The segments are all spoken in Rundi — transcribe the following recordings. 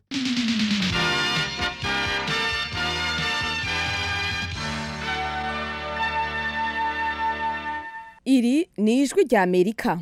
iri ni ijwi rya amerika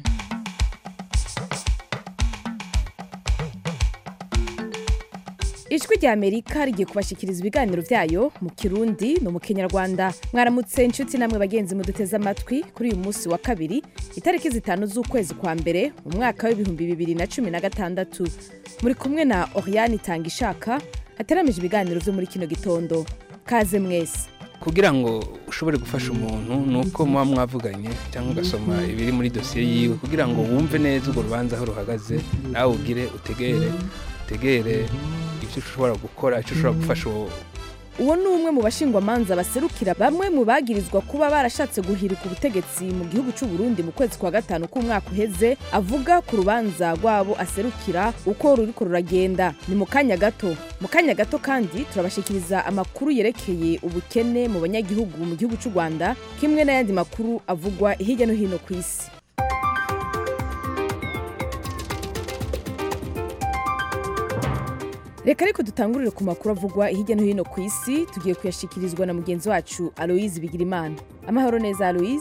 ijwi rya amerika rigiye kubashikiriza ibiganiro byayo mu kirundi no mu kinyarwanda mwaramutse inshuti namwe bagenzi muduteze amatwi kuri uyu munsi wa kabiri itariki zitanu z'ukwezi kwa mbere mu mwaka w'ibihumbi bibiri na cumi na gatandatu muri kumwe na oriane itanga ishaka hateramije ibiganiro byo muri kino gitondo kaze mwese kugira ngo ushobore gufasha umuntu ni uko muba mwavuganye cyangwa ugasoma ibiri muri dosiye yiwe kugira ngo wumve neza urwo rubanza aho ruhagaze nawe ugire utegere utegere ibyo ushobora gukora icyo ushobora gufasha uwo uwo ni umwe mu bashingwamanza baserukira bamwe mu bagirizwa kuba barashatse guhirika ubutegetsi mu gihugu cy'u Burundi mu kwezi kwa gatanu k'umwaka uheze avuga ku rubanza rwabo aserukira uko ruriko ruragenda ni mu kanya gato mu kanya gato kandi turabashikiriza amakuru yerekeye ubukene mu banyagihugu mu gihugu cy'u Rwanda kimwe n'ayandi makuru avugwa hirya no hino ku isi reka ariko dutangurire ku makuru avugwa hirya no hino ku isi tugiye kuyashikirizwa na mugenzi wacu aloise bigirimana amahoro neza aloise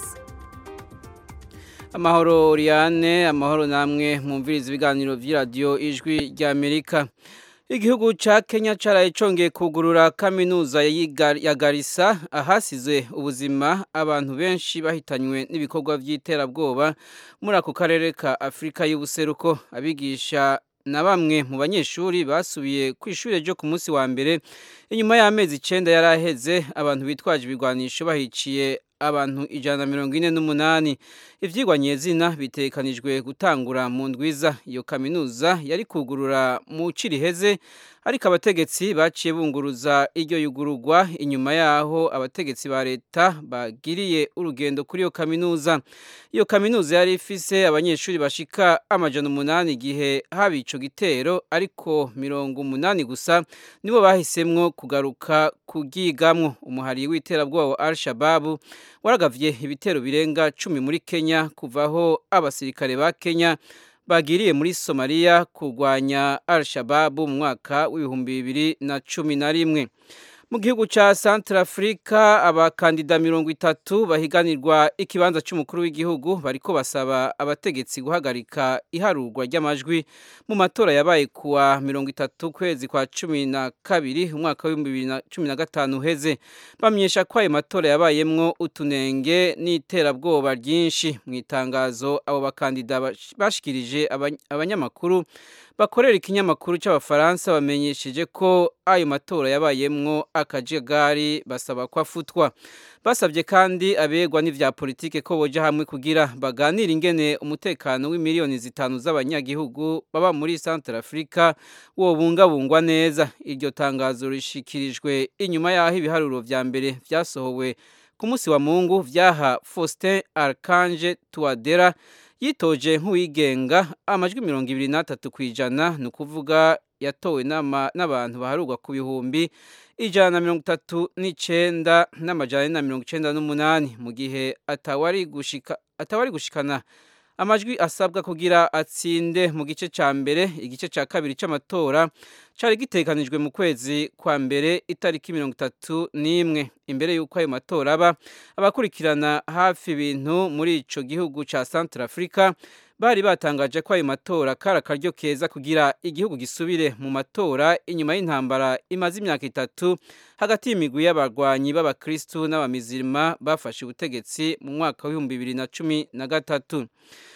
amahoro Oriane amahoro namwe mwumviriza ibiganiro by'iradiyo ijwi rya amerika igihugu cya kenya cyaraye congeye kugurura kaminuza ya garisa ahasize ubuzima abantu benshi bahitanywe n'ibikorwa by'iterabwoba muri ako karere ka afurika y'ubuseruko abigisha na bamwe mu banyeshuri basubiye ku ishuri ryo ku munsi wa mbere inyuma y'amezi icyenda yari aheze abantu bitwaje ibigwanisho bahiciye abantu ijana na mirongo ine n'umunani ibyigwa nyezina bitekanijwe gutangura mu ndwiza iyo kaminuza yari kugurura mu ciriheze ariko abategetsi baciye bunguruza iryo yugururwa inyuma yaho abategetsi ba leta bagiriye urugendo kuri iyo kaminuza iyo kaminuza yari ifise abanyeshuri bashika amajana umunani igihe haba ico gitero ariko mirongo umunani gusa nibo bahisemwo kugaruka kugigamwo umuhari w'iterabwoba wa al-shababu waragavye ibitero birenga cumi muri kenya kuvaho abasirikare ba kenya bagiriye muri somaliya kurwanya al-shababu mu mwaka w'ibihumbi bibiri na cumi na rimwe mu gihugu cya Centrafrica abakandida mirongo itatu bahiganirwa ikibanza cy'umukuru w'igihugu bariko basaba abategetsi guhagarika iharurwa ry'amajwi mu matora yabaye kuwa mirongo itatu kwezi kwa cumi na kabiri umwaka w'ibihumbi bibiri na cumi na gatanu uheze bamenyesha ko ayo matora yabayemwo utunenge n'iterabwoba ryinshi mu itangazo abo bakandida bashikirije abanyamakuru bakorera ikinyamakuru cy'abafaransa bamenyesheje ko ayo matora yabayemwo akajagari basaba ko afutwa basabye kandi abegwa n'ivya politike ko boja hamwe kugira baganire ingene umutekano w'imiliyoni zitanu z'abanyagihugu baba muri Centrafrica wobungabungwa neza iryo tangazo rishikirijwe inyuma yaho ibiharuro vya mbere vyasohowe ku munsi wa Mungu vyaha Faustin Archange Touadera yitoje nk'uwigenga amajwi mirongo ibiri n'atatu ku ijana ni ukuvuga yatowe n'abantu baharurwa ku bihumbi ijana na mirongo itatu n'icenda n'amajana na mirongo icenda n'umunani mu gihe atawari gushika atawari gushikana amajwi asabwa kugira atsinde mu gice ca mbere igice ca kabiri c'amatora cari gitekanijwe mu kwezi kwa mbere itariki mirongo itatu n'imwe imbere y'uko ayo matora aba abakurikirana hafi ibintu muri ico gihugu ca Centrafrica bari batangaje ko ayo matora kari akaryo keza kugira igihugu gisubire mu matora inyuma y'intambara imaze imyaka itatu hagati y'imigwi y'abarwanyi b'abakristu n'abamizirima bafashe ubutegetsi mu mwaka w'ibihumbi bibiri na cumi na gatatu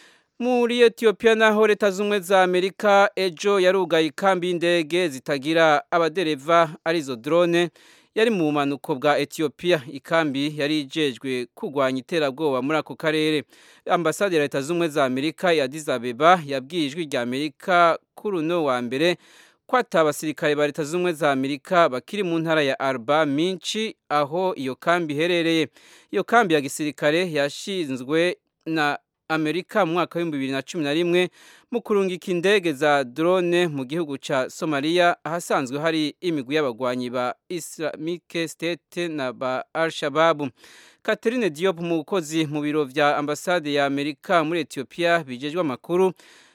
muri etiyopiya naho leta z'ubumwe za amerika ejo yarugaye ikambi y'indege zitagira abadereva arizo drone yari mu bumanuko bwa etiyopiya ikambi yari ijejwe kurwanya iterabwoba muri ako karere ambasade ya leta z'ubumwe za amerika ya Addis Abeba yabwiye ijwi rya amerika kuri uno wa mbere ko ati abasirikare ba leta z'ubumwe za amerika bakiri mu ntara ya arba minci aho iyo kambi iherereye iyo kambi ya gisirikare yashinzwe na amerika mu mwaka w'ibihumbi bibiri na cumi na rimwe mu kurungika indege za drone mu gihugu ca somaliya ahasanzwe hari imigwi y'abagwanyi ba islamic state na ba al-shababu catherine diop umukozi mu biro vya ambasade ya amerika muri ethiopia bijejwe amakuru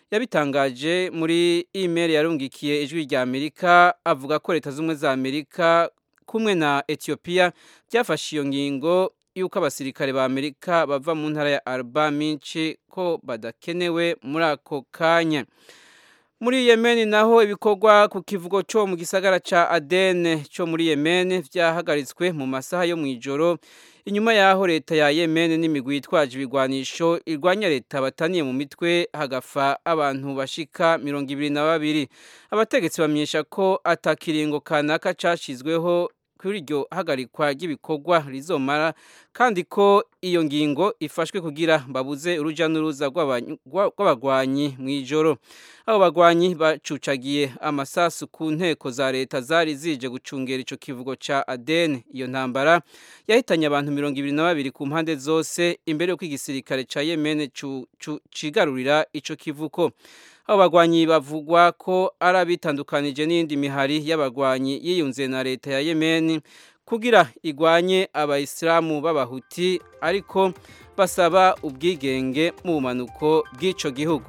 yabitangaje muri email yarungikiye ijwi rya Amerika avuga ko leta z'umwe za Amerika kumwe na Ethiopia byafashe iyo ngingo yuko abasirikare ba Amerika bava mu ntara ya Alba Minchi ko badakenewe muri ako kanya muri Yemen naho ibikorwa ku kivugo cyo mu gisagara ca Aden cyo muri Yemen vyahagaritswe mu masaha yo mwijoro inyuma yaho leta ya Yemen n'imigwi yitwaje ibigwanisho irwanya leta bataniye mu mitwe hagafa abantu bashika mirongo ibiri na babiri abategetsi bamenyesha ko atakiringo kanaka cashizweho kuri iryo hagarikwa ry'ibikorwa rizomara kandi ko iyo ngingo ifashwe kugira babuze uruja n'uruza rw'abagwanyi mu ijoro abo bagwanyi bacucagiye amasasu ku nteko za leta zari zije gucungera ico kivugo ca Aden iyo ntambara yahitanye abantu mirongo ibiri na babiri ku mpande zose imbere y'uko igisirikare ca Yemen cigarurira ico kivuko abo bagwanyi bavugwa ko ari abitandukanije n'indi mihari y'abagwanyi yiyunze na leta ya Yemen kugira igwanye abayisilamu b'abahuti ariko basaba ubwigenge mu bumanuko bw'ico gihugu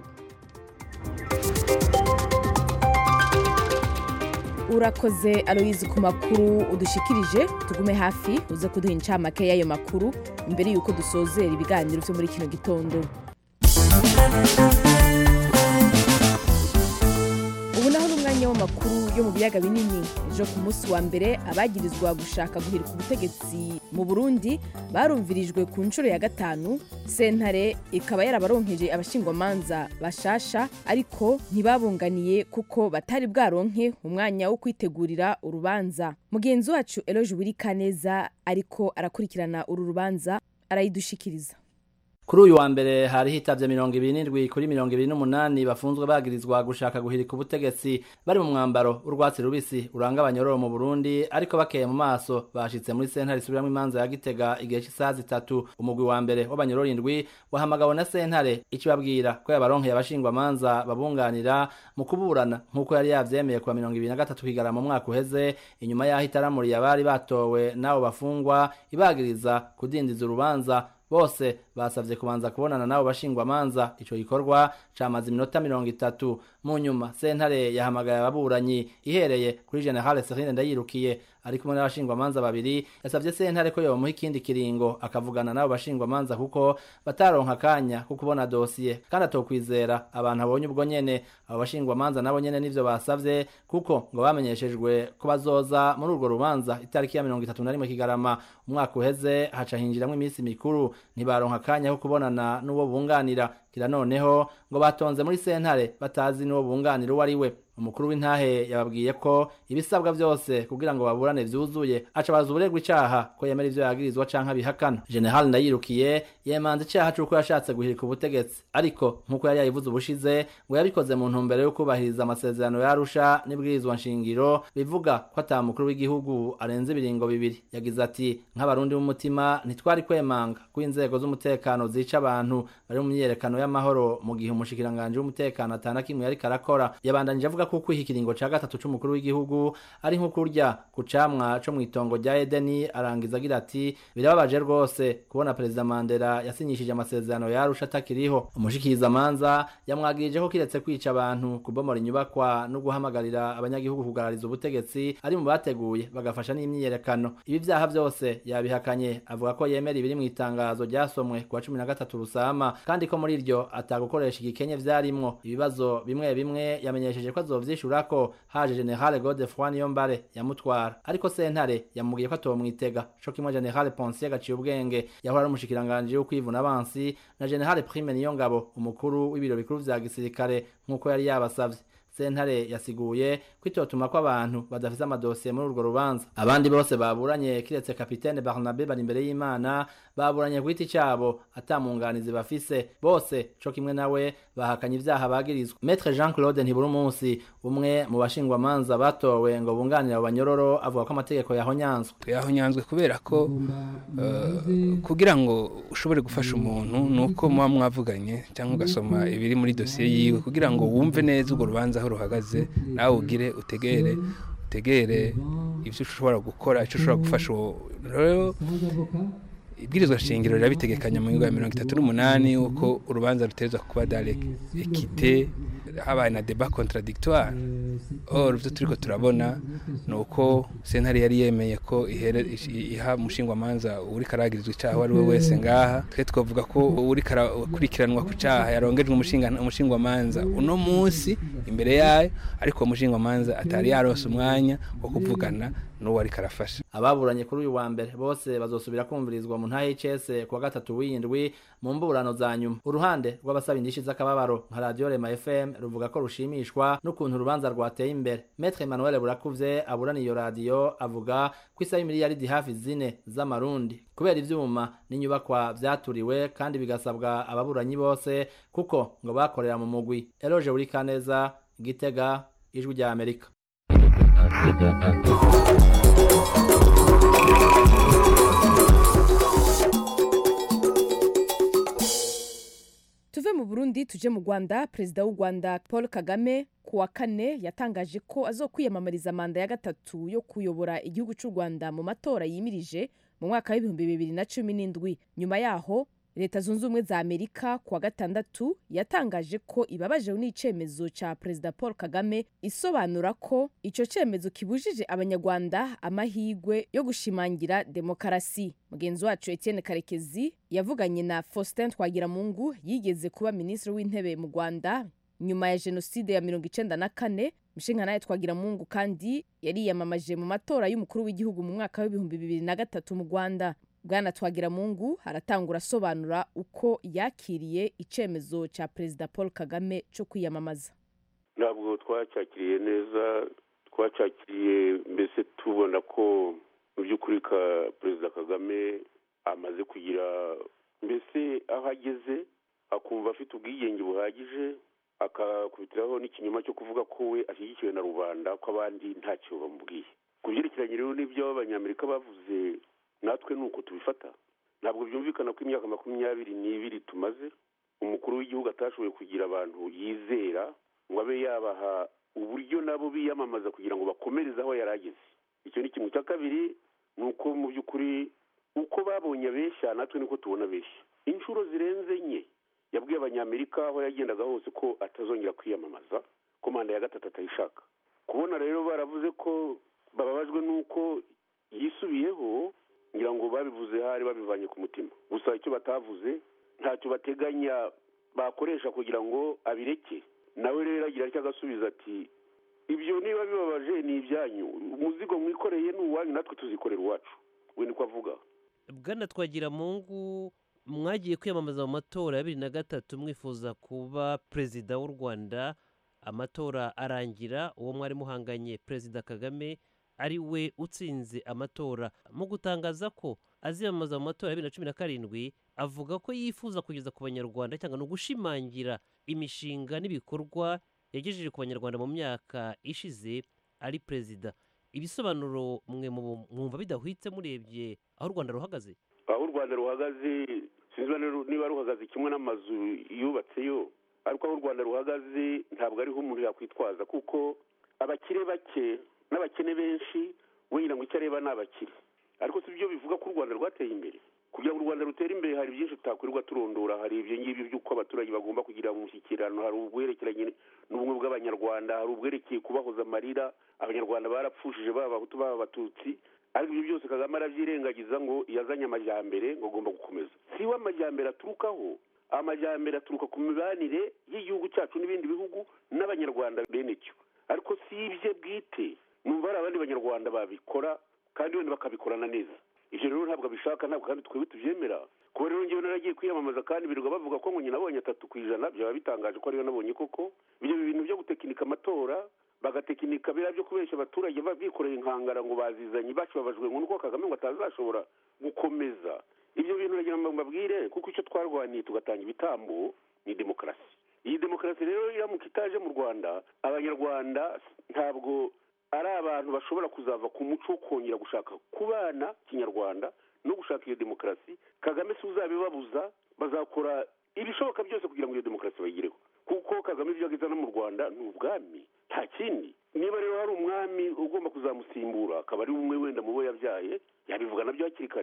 urakoze aloyizi ku makuru udushikirije tugume hafi uze kuduha incamake y'ayo makuru imbere y'uko dusozera ibiganiro byo muri kino gitondo ubu naho n'umwanya w'amakuru yo mu biyaga binini ejo ku munsi wa mbere abagirizwa gushaka guhirika ubutegetsi mu burundi barumvirijwe ku nshuro ya gatanu sentare ikaba yarabaronkeje abashingwamanza bashasha ariko ntibabunganiye kuko batari bwaronke umwanya wo kwitegurira urubanza mugenzi wacu eloge wirikaneza ariko arakurikirana uru rubanza arayidushikiriza kuri uyu wa mbere hari hitavye mirongo ibiri n'indwi kuri mirongo ibiri n'umunani bafunzwe bagirizwa gushaka guhirika ubutegetsi bari mu mwambaro w'urwatsi rubisi uranga abanyororo mu burundi ariko bakeye mu maso bashitse muri sentare isubiramwo imanza ya gitega igihe c'isaha zitatu umugwi wa mbere w'abanyororo indwi wahamagawe na sentare ikibabwira ko yabaronkeye abashingwamanza babunganira mu kuburana nk'uko yari yavyemeye kuwa mirongo ibiri na gatatu kigarama mu mwaka uheze inyuma y'aho itaramuriye abari batowe n'abo bafungwa ibagiriza kudindiza urubanza bose basavye kubanza kubonana nabo bashingwamanza ico gikorwa camaze iminota mirongo itatu mu nyuma sentare yahamagaye ababuranyi ihereye kuri generale serine ndayirukiye ari kumwe n'abashingwamanza babiri yasavye sentare ko yomuha ikindi kiringo akavugana n'abo bashingwamanza kuko bataronka akanya ko kubona dosiye kandi atokwizera abantu abonye ubwo nyene abo bashingwamanza nabo nyene nivyo basavye kuko ngo bamenyeshejwe ko bazoza muri urwo rubanza itariki ya mirongo itatu na rimwe kigarama umwaka uheze haca hinjiramwo iminsi mikuru ntibaronka akanya ko kubonana n'uwo bunganira kira noneho ngo batonze muri sentare batazi n'uwo bunganira uwo ari we umukuru w'intahe yababwiye ko ibisabwa byose kugira ngo baburane vyuzuye aca baza uburegwa icaha ko yemera ivyo yagirizwa canke abihakana general ndayirukiye yemanze icaha c'uko yashatse guhirika ubutegetsi ariko nk'uko yari yayivuze ubushize ngo yabikoze mu ntumbero yo kubahiriza amasezerano yarusha n'ibwirizwa nshingiro bivuga ko ata mukuru w'igihugu arenze ibiringo bibiri yagize ati nk'abarundi b'umutima ntitwari kwemanga ko inzego z'umutekano zica abantu bari mu myiyerekano y'amahoro mu gihe umushikiranganje w'umutekano atana kimwe yariko arakora yabandanije avuga ko kwiha ikiringo ca gatatu c'umukuru w'igihugu ari nko kurya ku camwa co mw'itongo rya Edeni arangiza agira ati birababaje rwose kubona perezida Mandela yasinyishije amasezerano yarusha atakiriho umushikiriza manza yamwagirije ko kiretse kwica abantu kubomora inyubakwa no guhamagarira abanyagihugu kugarariza ubutegetsi ari mu bateguye bagafasha n'imyiyerekano ibi vyaha vyose yabihakanye avuga ko yemera ibiri mu itangazo ryasomwe kuwa cumi na gatatu rusama kandi ko muri iryo atagukoresha igikenye vyarimwo ibibazo bimwe bimwe yamenyesheje ko azovyishura ko haje generale Godefroid Niyombare yamutwara ariko sentare yamubwiye ko atomwitega co kimwe generale Ponsier gaciye ubwenge yahora ari umushikiranganje wo kwivuna abansi na generale Prime Niyongabo umukuru w'ibiro bikuru vya gisirikare nk'uko yari yabasavye sentare yasiguye ko itotuma ko abantu badafise amadosiye muri urwo rubanza abandi bose baburanye kiretse kapitene Barnabe bari imbere y'Imana baburanye ku giti cabo atamunganizi bafise bose co kimwe nawe bahakanye ivyaha bagirizwa Maître Jean Claude Ntiburumunsi umwe mu bashingwamanza batowe ngo bunganira abo banyororo avuga ko amategeko yahonyanzwe yahonyanzwe kubera ko uh, kugira ngo ushobore gufasha umuntu nuko muba mwavuganye cyangwa ugasoma ibiri muri dosiye yiwe kugira ngo wumve neza urwo rubanza aho ruhagaze nawe ugire utegere utegere ibyo ushobora gukora icyo ushobora gufasha uwo rero ibwirizwa shingiro rirabitegekanya mu ngingo ya mirongo itatu n'umunani uko urubanza ruterezwa kuba dare ekite habaye na deba contradictoire or ivyo turiko turabona ni uko sentare yari yemeye ko ihere iha umushingwamanza uri karagirizwa icaha ari we wese ngaha twe twavuga ko uri karakurikiranwa ku caha yarongejwe umushingwamanza uno munsi imbere yayo ariko uwo mushingwamanza atari yaronse umwanya wo kuvugana n'uwo ariko arafasha ababuranye kuri uyu wa mbere bose bazosubira kumvirizwa mu ntahe y'icese kuwa gatatu w'indwi mu mburano za nyuma uruhande rw'abasaba indishi z'akababaro nka radiyo rema fm ruvuga ko rushimishwa n'ukuntu urubanza rwateye imbere metre emmanuel burakuvye aburana iyo radiyo avuga ko isaba imiliyaridi hafi zine z'amarundi kubera ivyuma n'inyubakwa vyaturiwe kandi bigasabwa ababuranyi bose kuko ngo bakorera mu mugwi eloge burikaneza gitega ijwi rya amerika tuve mu burundi tuje mu rwanda perezida w'u rwanda paul kagame ku wa kane yatangaje ko azokwiyamamariza manda ya gatatu yo kuyobora igihugu cy'u rwanda mu matora yimirije mu mwaka w'ibihumbi bibiri na cumi n'indwi nyuma yaho leta zunze ubumwe za amerika ku wa gatandatu yatangaje ko ibabajeho n'icemezo cya perezida paul kagame isobanura ko icyo cyemezo kibujije abanyarwanda amahirwe yo gushimangira demokarasi mugenzi wacu etienne karekezi yavuganye na faustin twagiramungu yigeze kuba minisitiri w'intebe mu rwanda nyuma ya jenoside ya mirongo icenda na kane mushinga nawe twagiramungu kandi yariyamamaje mu matora y'umukuru w'igihugu mu mwaka w'ibihumbi bibiri na gatatu mu rwanda bwana twagiramungu aratangura asobanura uko yakiriye icyemezo cya perezida paul kagame cyo kwiyamamaza ntabwo twacyakiriye neza twacyakiriye mbese tubona ko mu by'ukuri ka perezida kagame amaze kugira mbese aho ageze akumva afite ubwigenge buhagije akakubitiraho n'ikinyoma cyo kuvuga ko we ashyigikiwe na rubanda ko abandi ntacyo bamubwiye ku byerekeranye rero n'ibyo abanyamerika bavuze natwe ni uko tubifata ntabwo byumvikana ko imyaka makumyabiri n'ibiri tumaze umukuru w'igihugu atashoboye kugira abantu yizera ngo abe yabaha uburyo nabo biyamamaza kugira ngo bakomereze aho yari ageze icyo ni kimwe cya kabiri ni uko mu by'ukuri uko babonye abeshya natwe niko tubona abeshya inshuro zirenze enye yabwiye abanyamerika aho yagendaga hose ko atazongera kwiyamamaza ko manda ya gatatu atayishaka kubona rero baravuze ko bababajwe n'uko yisubiyeho ngira ngo babivuze hari babivanye ku mutima gusa icyo batavuze ntacyo bateganya bakoresha kugira ngo abireke nawe rero agira icyo agasubiza ati ibyo niba bibabaje ni ibyanyu umuzigo mwikoreye ni uwanyu natwe tuzikorera uwacu we niko avuga bwana twagira mungu mwagiye kwiyamamaza mu matora ya bibiri na gatatu mwifuza kuba perezida w'u rwanda amatora arangira uwo mwari muhanganye perezida kagame ari we utsinze amatora mu gutangaza ko aziyamamaza mu matora ya bibiri na cumi na karindwi avuga ko yifuza kugeza ku banyarwanda cyangwa ni ugushimangira imishinga n'ibikorwa yagejeje ku banyarwanda mu myaka ishize ari perezida ibisobanuro mwe mwumva bidahwitse murebye aho u rwanda ruhagaze aho u rwanda ruhagaze sinzi niba ruhagaze kimwe n'amazu yubatseyo ariko aho u rwanda ruhagaze ntabwo ariho umuntu yakwitwaza kuko abakire bake n'abakene benshi wenda ngo icyo areba ni abakire ariko si byo bivuga ko u rwanda rwateye imbere kugira ngo u rwanda rutere imbere hari byinshi tutakwirirwa turondora hari ibyo ngibyo by'uko abaturage bagomba kugira umushyikirano hari ubwerekeranye n'ubumwe bw'abanyarwanda hari ubwerekeye kubahoza amarira abanyarwanda barapfushije baba abahutu baba abatutsi ariko ibyo byose kagame arabyirengagiza ngo yazanye amajyambere ngo agomba gukomeza si we amajyambere aturukaho amajyambere aturuka ku mibanire y'igihugu cyacu n'ibindi bihugu n'abanyarwanda bene cyo ariko si ibye bwite numva hari abandi banyarwanda babikora kandi wenda bakabikorana neza ibyo rero ntabwo abishaka ntabwo kandi twebwe tubyemera kuba rero ngewe naragiye kwiyamamaza kandi birirwa bavuga ko ngo nyina abonye atatu ku ijana byaba bitangaje ko ariyo nabonye koko ibyo bintu byo gutekinika amatora bagatekinika biriya byo kubeshya abaturage bikoreye inkangara ngo bazizanye bakibabajwe ngo nuko kagame ngo atazashobora gukomeza ibyo bintu nagira ngo mbabwire kuko icyo twarwaniye tugatanga ibitambo ni demokarasi iyi demokarasi rero iramuka itaje mu rwanda abanyarwanda ntabwo ari abantu bashobora kuzava ku muco wo kongera gushaka kubana kinyarwanda no gushaka iyo demokarasi kagame si uzabibabuza bazakora ibishoboka byose kugira ngo iyo demokarasi bayigereho kuko kagame ibyo ageza no mu rwanda ni ubwami nta kindi niba rero hari umwami ugomba kuzamusimbura akaba ari umwe wenda mu bo yabyaye yabivuga nabyo hakiri kare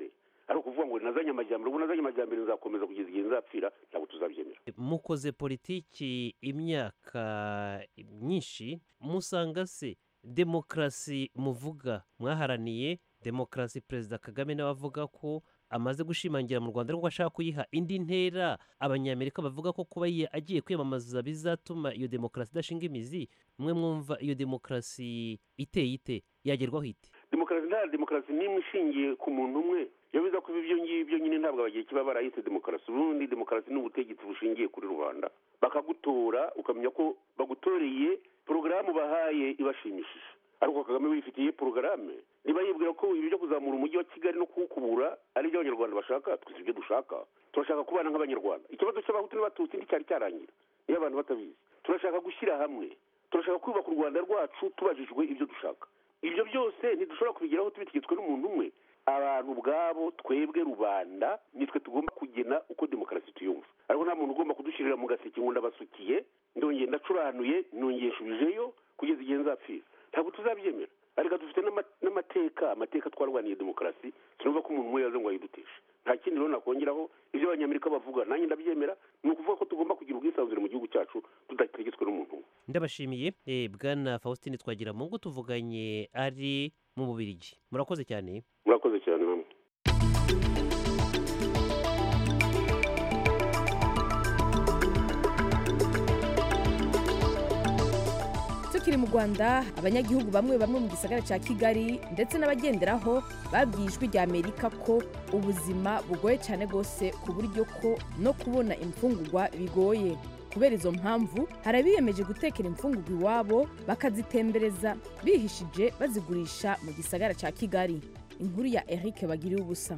ari ukuvuga ngo nazanye amajyambere ubu nazanye amajyambere nzakomeza kugeza igihe nzapfira ntabwo tuzabyemera mukoze politiki imyaka myinshi musanga se demokarasi muvuga mwaharaniye demokarasi perezida kagame nawe avuga ko amaze gushimangira mu rwanda ariko ashaka kuyiha indi ntera abanyamerika bavuga ko kuba ye- agiye kwiyamamaza bizatuma iyo demokarasi idashinga imizi mwe mwumva iyo demokarasi iteye ite yagerwaho ite demokarasi nta demokarasi n'imwe ishingiye ku muntu umwe iyo biza kuba ibyo ngibyo nyine ntabwo abagiye kiba barahise demokarasi ubundi demokarasi ni ubutegetsi bushingiye kuri rubanda bakagutora ukamenya ko bagutoreye porogaramu bahaye ibashimishije ariko kagame wifitiye porogaramu niba yibwira ko ibi byo kuzamura umujyi wa kigali no kuwukubura ari ibyo abanyarwanda bashaka twese ibyo dushaka turashaka kubana nk'abanyarwanda ikibazo cy'abahutu n'abatutsi nticyari cyarangira niyo abantu batabizi turashaka gushyira hamwe turashaka kubaka u rwanda rwacu tubajijwe ibyo dushaka ibyo byose ntidushobora kubigeraho tubitegetswe n'umuntu umwe abantu ubwabo twebwe rubanda nitwe tugomba kugena uko demokarasi tuyumva ariko nta muntu ugomba kudushyirira mu gaseke ngo ndabasukiye ndongeye ndacuranuye nongeye nshubijeyo kugeza igihe nzapfira ntabwo tuzabyemera ariko dufite n'ama- n'amateka amateka twarwaniye demokarasi sinumva ko umuntu umwe yaze ngo ayiduteshe nta kindi rero nakongeraho ibyo abanyamerika bavuga nanjye ndabyemera ni ukuvuga ko tugomba kugira ubwisanzure mu gihugu cyacu tudategetswe n'umuntu umwe ndabashimiye eh, bwana faustin twagiramungu tuvuganye ari mu bubirigi murakoze cyane murakoze cyane namwe tukiri mu rwanda abanyagihugu bamwe bamwe mu gisagara cya kigali ndetse n'abagenderaho babwiye ijwi rya amerika ko ubuzima bugoye cyane rwose ku buryo ko no kubona imfungurwa bigoye kubera izo mpamvu hari abiyemeje gutekera imfungurwa iwabo bakazitembereza bihishije bazigurisha mu gisagara cya kigali inkuru ya eric bagiriye ubusa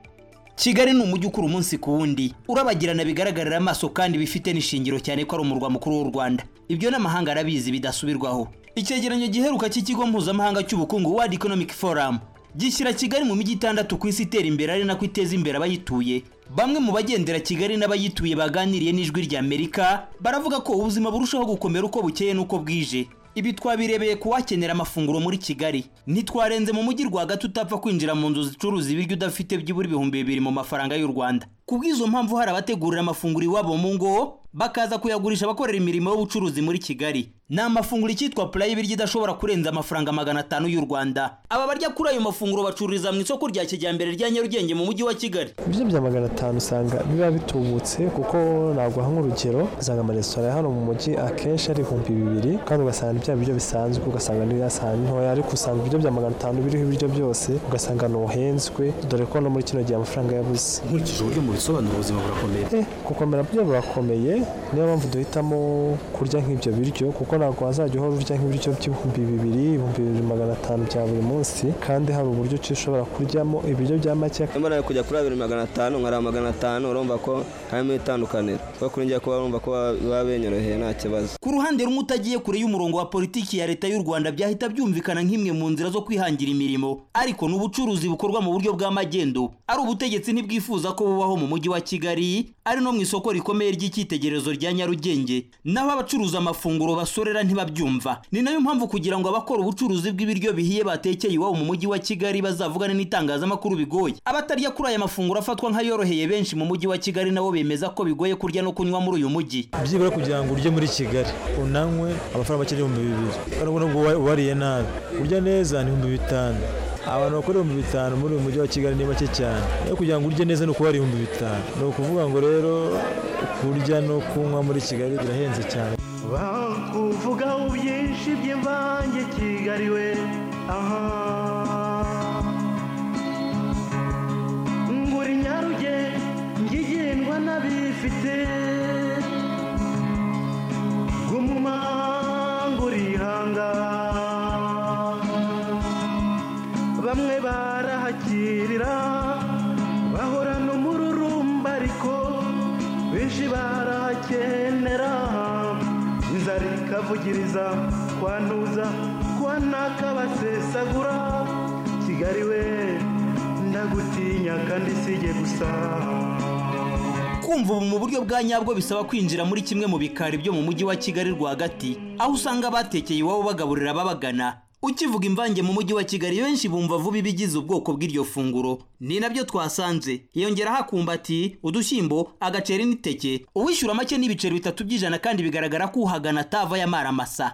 kigali ni umujyi ukura umunsi ku wundi urabagirana bigaragarira amaso kandi bifite n'ishingiro cyane ko ari umurwa mukuru w'u rwanda ibyo n'amahanga arabizi bidasubirwaho icyegeranyo giheruka cy'ikigo mpuzamahanga cy'ubukungu world economic forum gishyira kigali mu mijyi itandatu ku isi itera imbere ari nako iteza imbere abayituye bamwe mu bagendera kigali n'abayituye baganiriye n'ijwi rya amerika baravuga ko ubuzima burushaho gukomera uko bukeye n'uko bwije ibi twabirebeye ku wakenera amafunguro muri kigali ntitwarenze mu mujyi rwagati utapfa kwinjira mu nzu zicuruza ibiryo udafite byibura ibihumbi bibiri mu mafaranga y'u rwanda ku bw'izo mpamvu hari abategurira amafunguro iwabo mu ngo bakaza kuyagurisha abakorera imirimo y'ubucuruzi muri kigali ni amafunguro icyitwa purayi y'ibiryo idashobora kurenza amafaranga magana atanu y'u rwanda aba barya kuri ayo mafunguro bacururiza mu isoko rya kijyambere rya nyarugenge mu mujyi wa kigali ibiryo bya magana atanu usanga biba bitubutse kuko naguha nk'urugero usanga amaresitora ya hano mu mujyi akenshi ari ibihumbi bibiri kandi ugasanga ni bya biryo bisanzwe ugasanga ni ya sahani ntoya ariko usanga ibiryo bya magana atanu biriho ibiryo byose ugasanga ntuhenzwe dore ko no muri kino gihe amafaranga yabuze nkurikije uburyo mubisobanura ubuzima burakomeye Eh, gukomera byo burakomeye niyo mpamvu duhitamo kurya nk'ibyo biryo kuko ntabwo wazajya uhora urya nk'ibiryo by'ibihumbi bibiri ibihumbi bibiri magana atanu bya buri munsi kandi hari uburyo ki ushobora kuryamo ibiryo bya make niba nawe kujya kuri abiri magana atanu nkara magana atanu urumva ko harimo itandukaniro kuko kuri njye kuba urumva ko biba benyoroheye nta kibazo ku ruhande rumwe utagiye kure y'umurongo wa politiki ya leta y'u rwanda byahita byumvikana nk'imwe mu nzira zo kwihangira imirimo ariko ni ubucuruzi bukorwa mu buryo bw'amagendo ari ubutegetsi ntibwifuza ko bubaho mu mujyi wa kigali ari no mu isoko rikomeye ry'icyitegererezo rya nyarugenge naho abacuruza amafunguro basorera ntibabyumva ni nayo mpamvu kugira ngo abakora ubucuruzi bw'ibiryo bihiye batekeye iwabo mu mujyi wa kigali bazavugane n'itangazamakuru bigoye abatarya kuri aya mafunguro afatwa nk'ayoroheye benshi mu mujyi wa kigali nabo bemeza ko bigoye kurya no kunywa muri uyu mujyi byibura kugira ngo urye muri kigali unanywe amafaranga make n'ibihumbi bibiri kandi ubona ngo uwa- uwariye nabi urya neza ni ibihumbi bitanu abantu bakora ibihumbi bitanu muri uyu mujyi wa kigali ni bake cyane rero kugira ngo urye neza ni ukuba ari ibihumbi bitanu ni ukuvuga ngo rero kurya no kunywa muri kigali birahenze cyane bakuvugaho byinshi by'imvange kigali we aha ngura inyaruge ngigendwa n'abifite gumuma ngurihanga bamwe barahakirira bahorana umururumba ariko benshi barahakenera inzara ikavugiriza kwantuza kwanaka basesagura kigali we ndagutinya kandi sijye gusa kumva ubu mu buryo bwa nyabwo bisaba kwinjira muri kimwe mu bikari byo mu mujyi wa kigali rwagati aho usanga abatekeye iwabo bagaburira ababagana ukivuga imvange mu mujyi wa kigali benshi bumva vuba ibigize ubwoko bw'iryo funguro ni nabyo twasanze hiyongeraho akumbati udushyimbo agaceri n'iteke uwishyura make n'ibiceri bitatu by'ijana kandi bigaragara ko uhagana atava yamara amasa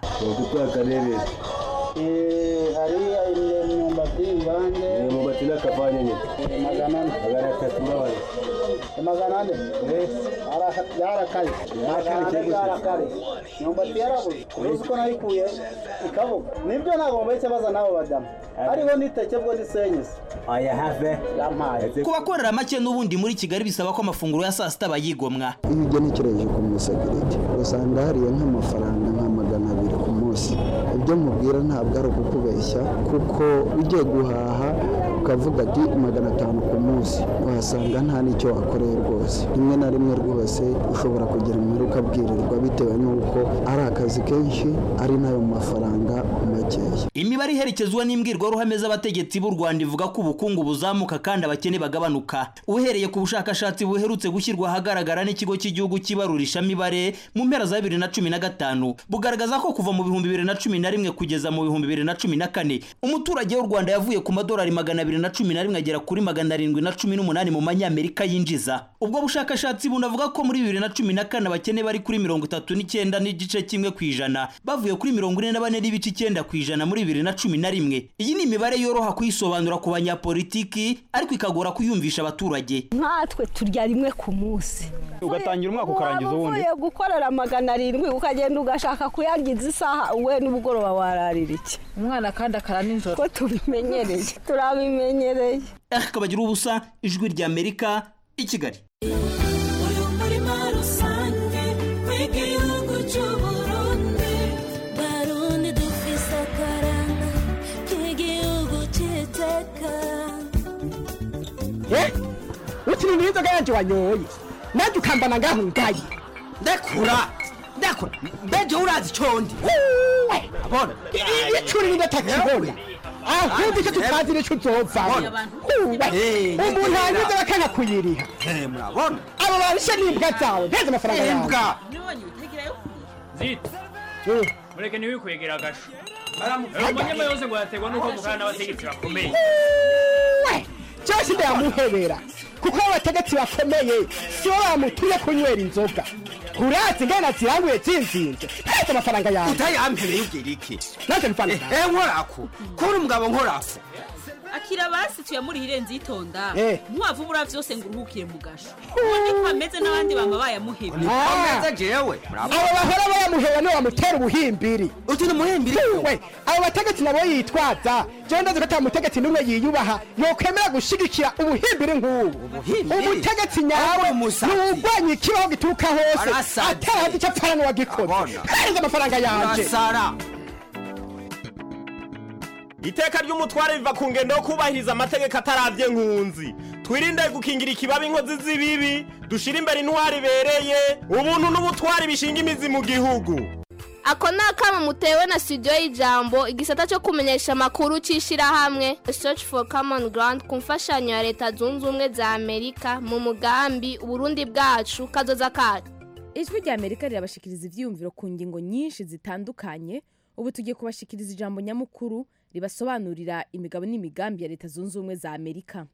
hariya imyumbati imvange imyumbati n'akavanye nyine magana ane magana atatu mbabaye magana ane yarakaye magana ane yarakaye imyumbati yarabuze uruzi ko nayikuye ikabuga nibyo ntabwo mbese baza n'abo badamu hariho n'iteke bwo n'isenyezi aya have yampaye ku bakorera make n'ubundi muri kigali bisaba ko amafunguro ya saa sita bayigomwa iyo ugenekereje ku museguriti usanga hariyo nk'amafaranga nka magana abiri ku munsi ibyo mubwira ntabwo ari ukukubeshya kuko ugiye guhaha ukavuga ati magana atanu ku munsi wahasanga nta n'icyo wakoreye rwose rimwe na rimwe rwose ushobora kugira inkuru ukabwirirwa bitewe n'uko ari akazi kenshi ari n'ayo mafaranga makeya imibare iherekezwa n'imbwirwaruhame z'abategetsi b'u rwanda ivuga ko ubukungu buzamuka kandi abakene bagabanuka uhereye ku bushakashatsi buherutse gushyirwa ahagaragara n'ikigo cy'igihugu cy'ibarurishamibare mu mpera za bibiri na cumi na gatanu bugaragaza ko kuva mu bihumbi bibiri na cumi na rimwe kugeza mu bihumbi bibiri na cumi na kane umuturage w'u rwanda yavuye ku madolari magana abiri na cumi na rimwe agera kuri magana arindwi na cumi n'umunani mu manyamerika yinjiza ubwo bushakashatsi bunavuga ko muri bibiri na cumi na kane abakene bari kuri mirongo itatu n'icyenda n'igice kimwe ku ijana bavuye kuri mirongo ine na bane n'ibice icyenda ku ijana muri bibiri na cumi na rimwe iyi ni imibare yoroha kuyisobanura ku banyapolitiki ariko ikagora kuyumvisha abaturage nkatwe turya rimwe ku munsi ugatangira umwaka ukarangiza uwundi uvuye gukorera magana arindwi ukagenda ugashaka kuyangiza isaha we n'ubugoroba wararira iki umwana kandi akara nijoro ko tubimenyereye turabimenyereye akabagira ubusa ijwi rya amerika i kigali uyu murima rusange w'igihugu cy'uburundi barundi dufise akaranga k'igihugu cy'iteka ukiri n'inzoga yanjye wanyoye nanjye ukambana ngaho ngaye ndekura ndekura mbeje urazi icyondi abona iyo curi n'indatakibona ahubwo icyo tutazi nicyo uzovamo umuntu hanyuze bakanga kuyiriha murabona abo babishe n'imbwa zawe nteze amafaranga yawe imbwa zita mureke ntiwikwegera agasho umunyama yose ngo yaterwa n'uko mukana n'abategetsi bakomeye cyose ndayamuhebera kuko abategetsi bakomeye si bo bamutumye kunywera inzoga urazi ngana ziranguye zinzinze nteze amafaranga yawe utayampereye ubwira iki nanjye amafaranga eh nkorako kuri umugabo nkorako akira basi tuyamurihire nzitonda Eh. ntiwavubura vyose ngo uruhukire mu gasho ubundi ko ameze n'abandi bama bayamuheba ameze jewe abo bahora bayamuheba niwe bamutera ubuhimbiri uti ni umuhimbiri we abo bategetsi nabo yitwaza jewe ndazi ko ata mutegetsi n'umwe yiyubaha yokwemera gushigikira ubuhimbiri nk'ubu umutegetsi nyawe ntiwurwanya ikibaho gituruka hose Arasaze. atarazi icyo apfana n'uwagikoze hereza amafaranga yanje urasara iteka ry'umutware riva ku ngendo yo kubahiriza amategeko ataravye nkunzi twirinde gukingira ikibabi inkozi z'ibibi dushire imbere intwari ibereye ubuntu n'ubutwari bishinga imizi mu gihugu ako ni akamo mutewe na studio y'ijambo igisata cyo kumenyesha amakuru cy'ishyirahamwe search for common ground ku mfashanyo ya leta zunze ubumwe za amerika mu mugambi uburundi bwacu kazoza kacu ijwi rya amerika rirabashikiriza ibyiyumviro ku ngingo nyinshi zitandukanye ubu tugiye kubashikiriza ijambo nyamukuru ribasobanurira imigabo n'imigambi ya leta zunze ubumwe za amerika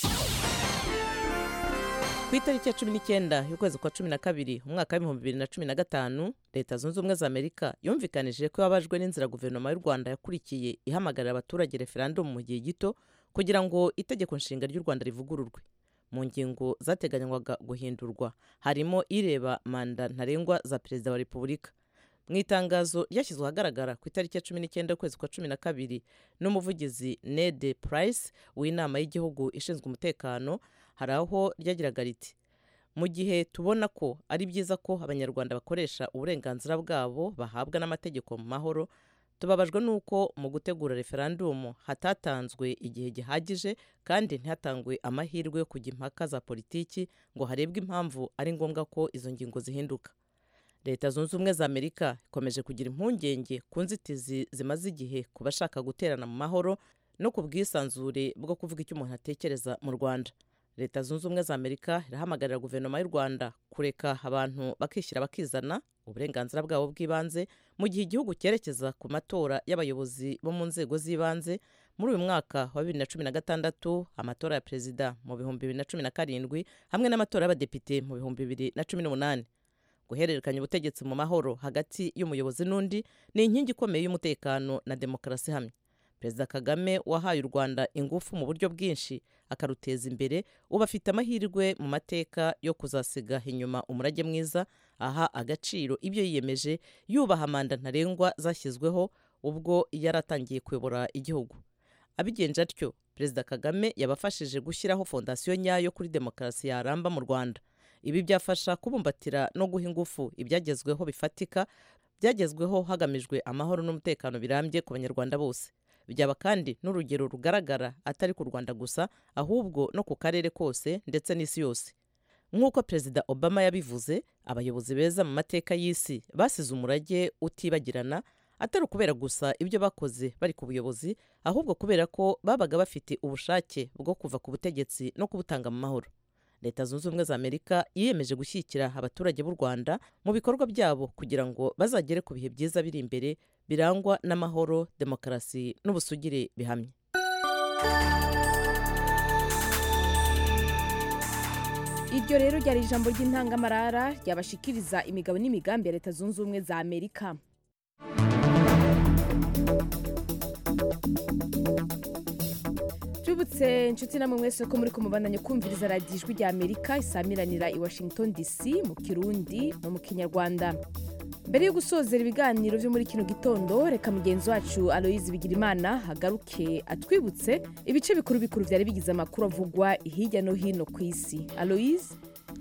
ku itariki ya cumi n'icyenda y'ukwezi kwa cumi na kabiri umwaka w'ibihumbi bibiri na cumi na gatanu leta zunze ubumwe za amerika yumvikanije ko yababajwe n'inzira guverinoma y'u rwanda yakurikiye ihamagarira abaturage referandumu mu gihe gito kugira ngo itegeko nshinga ry'u rwanda rivugururwe mu ngingo zateganywaga guhindurwa harimo ireba manda ntarengwa za perezida wa repubulika mu itangazo ryashyizwe ahagaragara ku itariki ya cumi n'icyenda y'ukwezi kwa cumi na kabiri n'umuvugizi nede purayisi w'inama y'igihugu ishinzwe umutekano hari aho ryagiraga riti mu gihe tubona ko ari byiza ko abanyarwanda bakoresha uburenganzira bwabo bahabwa n'amategeko mu mahoro tubabajwe n'uko mu gutegura referandumu hatatanzwe igihe gihagije kandi ntihatangwe amahirwe yo kujya impaka za politiki ngo harebwe impamvu ari ngombwa ko izo ngingo zihinduka leta zunze ubumwe za amerika ikomeje kugira impungenge ku nzitizi zimaze igihe ku bashaka guterana mu mahoro no ku bwisanzure bwo kuvuga icyo umuntu atekereza mu rwanda leta zunze ubumwe za amerika irahamagarira guverinoma y'u rwanda kureka abantu bakishyira bakizana uburenganzira bwabo bw'ibanze mu gihe igihugu cyerekeza ku matora y'abayobozi bo mu nzego z'ibanze muri uyu mwaka wa bibiri na cumi na gatandatu amatora ya perezida mu bihumbi bibiri na cumi na karindwi hamwe n'amatora y'abadepite mu bihumbi bibiri na cumi n'umunani guhererekanya ubutegetsi mu mahoro hagati y'umuyobozi n'undi ni inkingi ikomeye y'umutekano na demokarasi ihamye perezida kagame wahaye u rwanda ingufu mu buryo bwinshi akaruteza imbere ubu afite amahirwe mu mateka yo kuzasiga inyuma umurage mwiza aha agaciro ibyo yiyemeje yubaha manda ntarengwa zashyizweho ubwo yari atangiye kuyobora igihugu abigenje atyo perezida kagame yabafashije gushyiraho fondasiyo nyayo kuri demokarasi yaramba mu rwanda ibi byafasha kubumbatira no guha ingufu ibyagezweho bifatika byagezweho hagamijwe amahoro n'umutekano birambye ku banyarwanda bose byaba kandi n'urugero rugaragara atari ku rwanda gusa ahubwo no ku karere kose ndetse n'isi yose nk'uko perezida obama yabivuze abayobozi beza mu mateka y'isi basize umurage utibagirana atari ukubera gusa ibyo bakoze bari ku buyobozi ahubwo kubera ko babaga bafite ubushake bwo kuva ku butegetsi no kubutanga mu mahoro leta zunze ubumwe za amerika yiyemeje gushyigikira abaturage b'u rwanda mu bikorwa byabo kugira ngo bazagere ku bihe byiza biri imbere birangwa n'amahoro demokarasi n'ubusugire bihamye iryo rero ryari ijambo ry'intangamarara ryabashikiriza imigabo n'imigambi ya leta zunze ubumwe za amerika tubutse inshuti namwe mwese ko muri kumubandanya kumviriza radiyo ijwi rya amerika isamiranira i washington dc mu kirundi no mu kinyarwanda mbere yo gusozera ibiganiro byo muri kino gitondo reka mugenzi wacu aloyizi bigirimana agaruke atwibutse ibice bikuru bikuru byari bigize amakuru avugwa hirya no hino ku isi aloyizi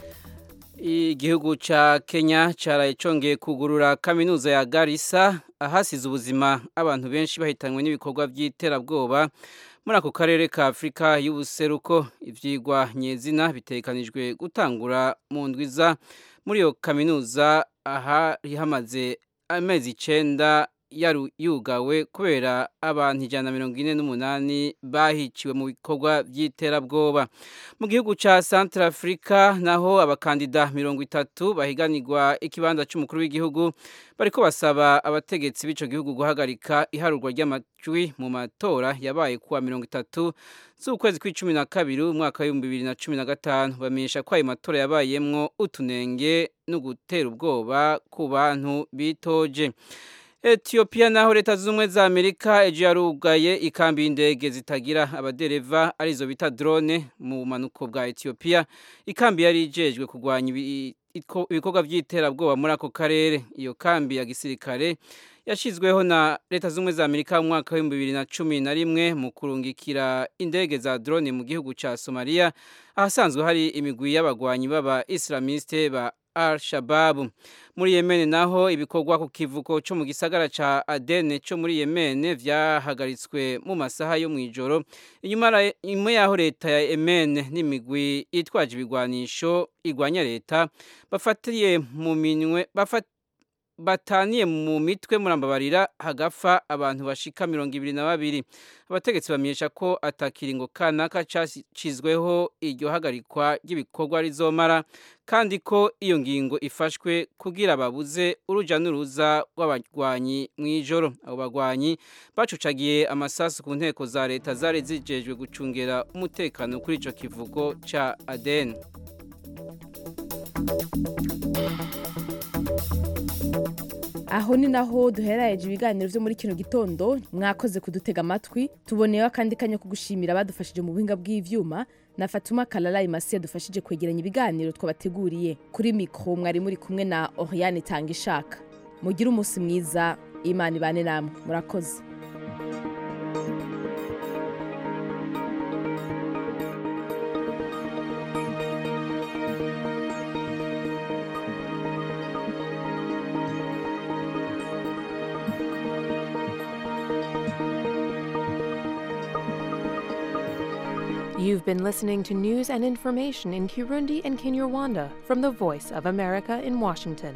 igihugu cya kenya cyaraye cyongeye kugurura kaminuza ya garisa ahasize ubuzima abantu benshi bahitanywe n'ibikorwa by'iterabwoba muri ako karere ka afurika y'ubuseruko ibyigwa nyezina bitekanijwe gutangura mu ndwiza muri iyo kaminuza ahari hamaze amezi icyenda yugawe kubera abantu ijana na mirongo ine n'umunani bahiciwe mu bikorwa by'iterabwoba mu gihugu cya santara afurika naho abakandida mirongo itatu bahiganirwa ikibanza cy'umukuru w'igihugu bariko basaba abategetsi b'icyo gihugu guhagarika iharurwa ry'amajwi mu matora yabaye kuwa mirongo itatu z'ukwezi kw'icumi na kabiri umwaka w'ibihumbi bibiri na cumi na gatanu bamenyesha ko ayo matora yabayemwo utunenge no gutera ubwoba ku bantu bitoje etiyopiya naho leta zunze ubumwe za amerika ejo yarugaye ikambi y'indege zitagira abadereva arizo bita drone mu bumanuko bwa etiyopiya ikambi yari ijejwe kurwanya ibikorwa by'iterabwoba muri ako karere iyo kambi ya gisirikare yashyizweho na leta zunze ubumwe za amerika mu mwaka w'ibihumbi bibiri na cumi na rimwe mu kurungikira indege za drone mu gihugu cya somaliya ahasanzwe hari imigwi y'abagwanyi b'aba isilamiste ba al shababu muri yemene naho ibikorwa ku kivuko cyo mu gisagara ca adene cyo muri yemene vyahagaritswe mu masaha yo mw'ijoro inyuma yaho leta ya yemene n'imigwi itwaje ibigwanisho igwanya leta bafatiye mu minwe bafat bataniye mu mitwe murambabarira hagapfa abantu bashika mirongo ibiri na babiri abategetsi bamenyesha ko atakiringo kanaka cashizweho iryo hagarikwa ry'ibikorwa rizomara kandi ko iyo ngingo ifashwe kugira babuze uruja n'uruza rw'abagwanyi mw'ijoro abo bagwanyi bacucagiye amasasu ku nteko za leta zari zijejwe gucungera umutekano kuri ico kivugo ca Aden aho ni naho duherayeje ibiganiro byo muri kino gitondo mwakoze kudutega amatwi tuboneyeho akandi kanya ko gushimira abadufashije mu buhinga bw'ivyuma na fatuma karara imasi yadufashije kwegeranya ibiganiro twabateguriye kuri mikoro mwari muri kumwe na oriane tanga ishaka mugire umunsi mwiza imana ibane namwe murakoze You've been listening to news and information in Kirundi and Kinyarwanda from the Voice of America in Washington.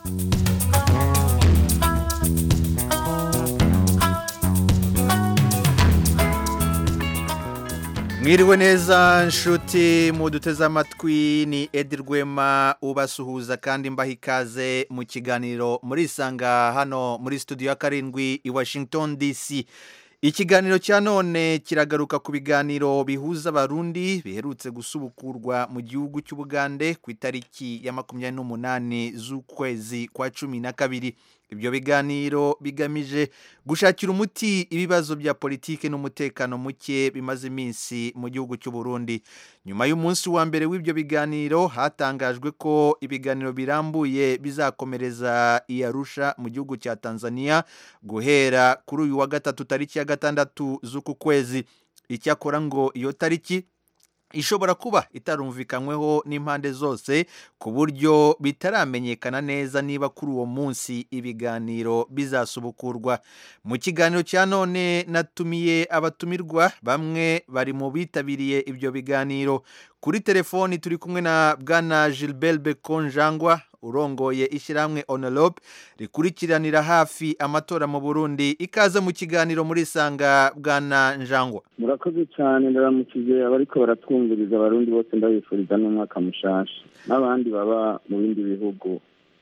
mwiriwe neza nshuti muduteze amatwi ni edi rwema ubasuhuza kandi mbaha ikaze mu kiganiro murisanga hano muri studio ya karindwi i washington dc ikiganiro cya none kiragaruka ku biganiro bihuza abarundi biherutse gusubukurwa mu gihugu cy'ubugande ku itariki ya makumyabiri n'umunani z'ukwezi kwa cumi na kabiri ibyo biganiro bigamije gushakira umuti ibibazo bya politiki n'umutekano muke bimaze iminsi mu gihugu cy'u Burundi nyuma y'umunsi wa mbere w'ibyo biganiro hatangajwe ko ibiganiro birambuye bizakomereza i Arusha mu gihugu cya Tanzania guhera kuri uyu wa gatatu tariki ya gatandatu z'uku kwezi icyakora ngo iyo tariki ishobora kuba itarumvikanyweho n'impande zose ku buryo bitaramenyekana neza niba kuri uwo munsi ibiganiro bizasubukurwa mu kiganiro cya none natumiye abatumirwa bamwe bari mu bitabiriye ibyo biganiro kuri telefoni turi kumwe na bwana gilbert bekonjangwa urongoye ishyirahamwe onerope rikurikiranira hafi amatora mu burundi ikaze mu kiganiro muri sanga bwana njangwa murakoze cyane ndaramukije abariko baratwumviriza abarundi bose ndabifuriza n'umwaka mushasha n'abandi baba mu bindi bihugu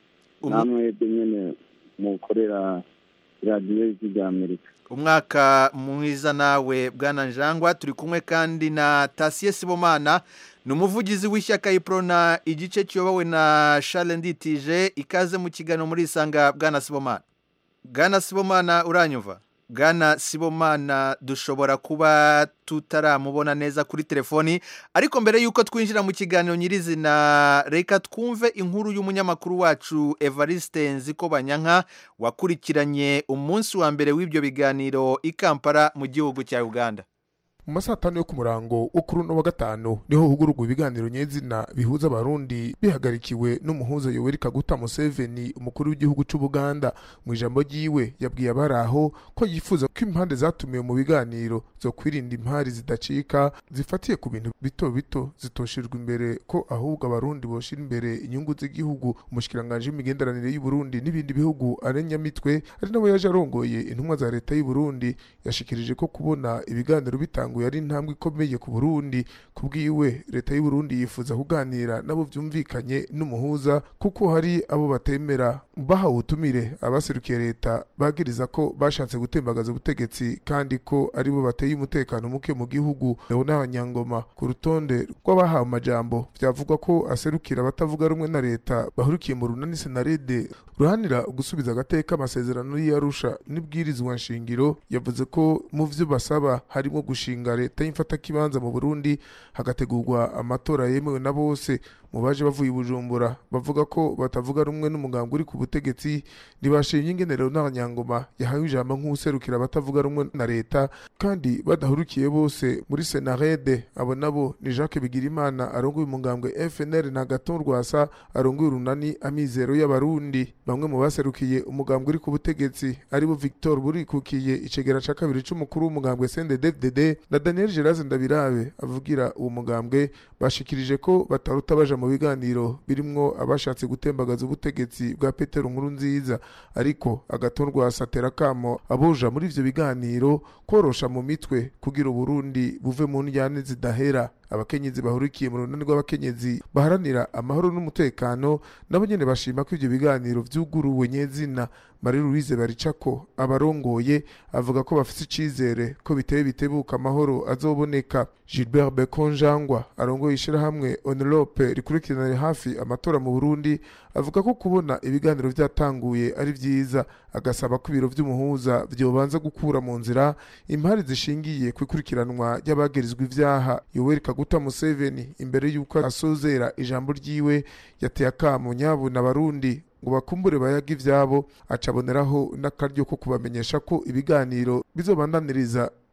namwe nyine mukorera radiyo y'ijwi rya amerika umwaka mwiza nawe bwana njangwa turi kumwe kandi na tasiye sibomana ni umuvugizi w'ishyaka iprona igice kiyobowe na Charles nditije ikaze mu kiganiro muri isanga bwana sibomana bwana sibomana uranyumva bwana sibomana dushobora kuba tutaramubona neza kuri telefoni ariko mbere y'uko twinjira mu kiganiro nyirizina reka twumve inkuru y'umunyamakuru wacu evariste nziko banyanka wakurikiranye umunsi wa mbere w'ibyo biganiro i kampala mu gihugu cya uganda mu masaha atanu yo ku murango wo kuri uno wa gatanu niho hugururwa ibiganiro nyezina bihuza abarundi bihagarikiwe n'umuhuza yoweri kaguta museveni umukuru w'igihugu cy'ubuganda mu ijambo ryiwe yabwiye abari aho ko yifuza ko impande zatumiwe mu biganiro zo kwirinda impari zidacika zifatiye ku bintu bito bito zitoshejwe imbere ko ahubwo abarundi boshira imbere inyungu z'igihugu umushikiranganji w'imigenderanire y'uburundi n'ibindi bihugu arenyamitwe ari nawe yaje arongoye intumwa za leta y'uburundi yashikirije ko kubona ibiganiro bitanga yari intambwe ikomeye ku Burundi kubwiwe leta y'u Burundi yifuza kuganira nabo vyumvikanye n'umuhuza kuko hari abo batemera bahawe ubutumire abaserukiye leta bagiriza ko bashatse gutembagaza ubutegetsi kandi ko aribo bateye umutekano muke mu gihugu Leonard Nyangoma ku rutonde rw'abahawe amajambo vyavugwa ko aserukira abatavuga rumwe na leta bahurikiye mu runani senarede ruhanira gusubiza agateka amasezerano y'Arusha n'ibwirizwa nshingiro yavuze ko mu vyo basaba harimo gushinga leta y'imfatakibanza mu Burundi hagategurwa amatora yemewe na bose mu baje bavuye i Bujumbura bavuga ko batavuga rumwe n'umugambwe uri ku butegetsi ntibashimye ingenero n'abanyangoma yahawe ijambo nk'userukira abatavuga rumwe na leta kandi badahurukiye bose muri Senarede abo nabo ni Jacques Bigirimana arongoye umugambwe FNL na Gaton Rwasa arongoye urunani amizero y'abarundi bamwe mu baserukiye umugambwe uri ku butegetsi aribo Victor burikukiye icegera ca kabiri c'umukuru w'umugambwe CNDD-FDD na Daniel Geraze Ndabirabe avugira uwo mugambwe bashikirije ko bataruta baja mu biganiro birimwo abashatse gutembagaza ubutegetsi bwa Petero Nkuru nziza ariko agatorwa satera kamo aboja muri ivyo biganiro korosha mu mitwe kugira Burundi buve mu njyane zidahera abakenyezi bahurikiye mu runani rw'abakenyezi baharanira amahoro n'umutekano nabo nyene bashima ko ivyo biganiro vyuguruwe nyezina Marie Louise Baricako abarongoye avuga ko bafite icizere ko biteye bitebuka amahoro azoboneka Gilbert Bekonjangwa arongoye ishirahamwe Onelope rikurikirana hafi amatora mu Burundi avuga ko kubona ibiganiro vyatanguye ari vyiza agasaba ko ibiro vy'umuhuza vyobanza gukura mu nzira impari zishingiye kwikurikiranwa ry'abagirizwa ivyaha Yoweri Kaguta Museveni imbere y'uko asozera ijambo ryiwe yateye akamo nyabuna abarundi ngo bakumbure bayaga ivyabo acaboneraho n'akaryo ko kubamenyesha ko ibiganiro bizobandaniriza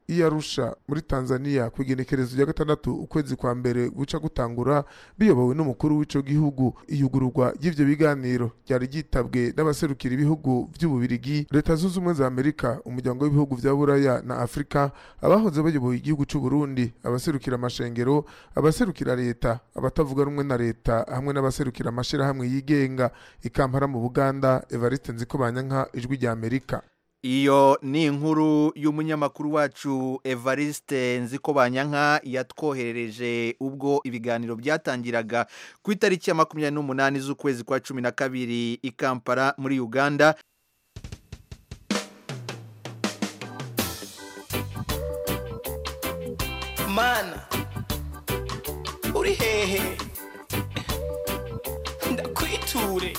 iyarusha muri tanzania ku igenekerezo rya gatandatu ukwezi kwa mbere guca gutangura biyobowe n'umukuru w'ico gihugu iyugururwa ry'ivyo biganiro ryari ryitabwe n'abaserukira ibihugu vy'ububirigi leta zunze ubumwe za amerika umuryango w'ibihugu vya buraya na afurika abahoze bayoboye igihugu c'u burundi abaserukira amashengero abaserukira leta abatavuga rumwe na leta hamwe n'abaserukira amashirahamwe yigenga ikampara mu buganda evariste nzikobanyanka ijwi rya amerika iyo ni inkuru y'umunyamakuru wacu evariste nzikobanyanka yatwoherereje ubwo ibiganiro byatangiraga ku itariki ya makumyabiri n'umunani z'ukwezi kwa cumi na kabiri i kampala muri uganda mana uri hehe ndakwiture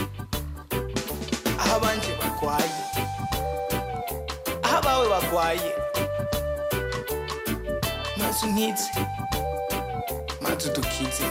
aho abanje barwaye aho abawe barwaye maze unkize maze udukize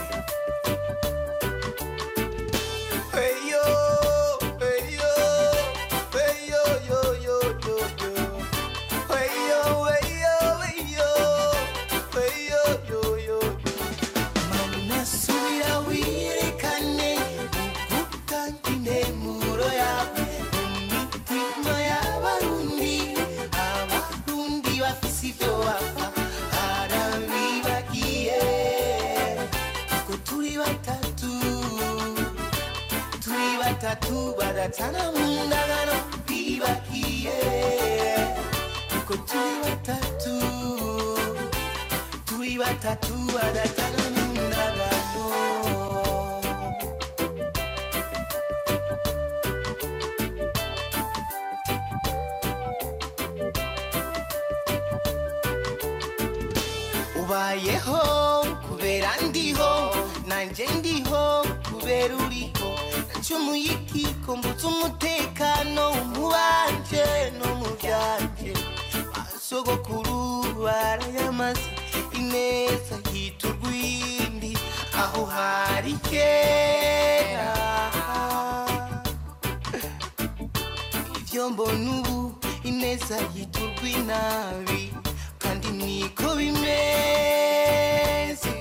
Eyo, eyo, eyo, yo, yo, yo, yo. Eyo, eyo, eyo, eyo, yo, yo, yo. Mana subira wirekane ugutanga intemuro yawe mu mitima y'abarundi abarundi bafise ibyo bapfa harabibagiye ko turi batatu turi batatu badatana mu ndagano bibagiye ko turi batatu turi batatu badatana mu ndagano ubayeho kubera ndiho nanjye ndiho kubera uriho nacumuye ikiko mbutse umutekano mu banje no mu byanje basogokuru barayamaze ineza hita urwindi aho hari kera ibyo mbona ubu ineza yita urw'inabi kandi niko bimeze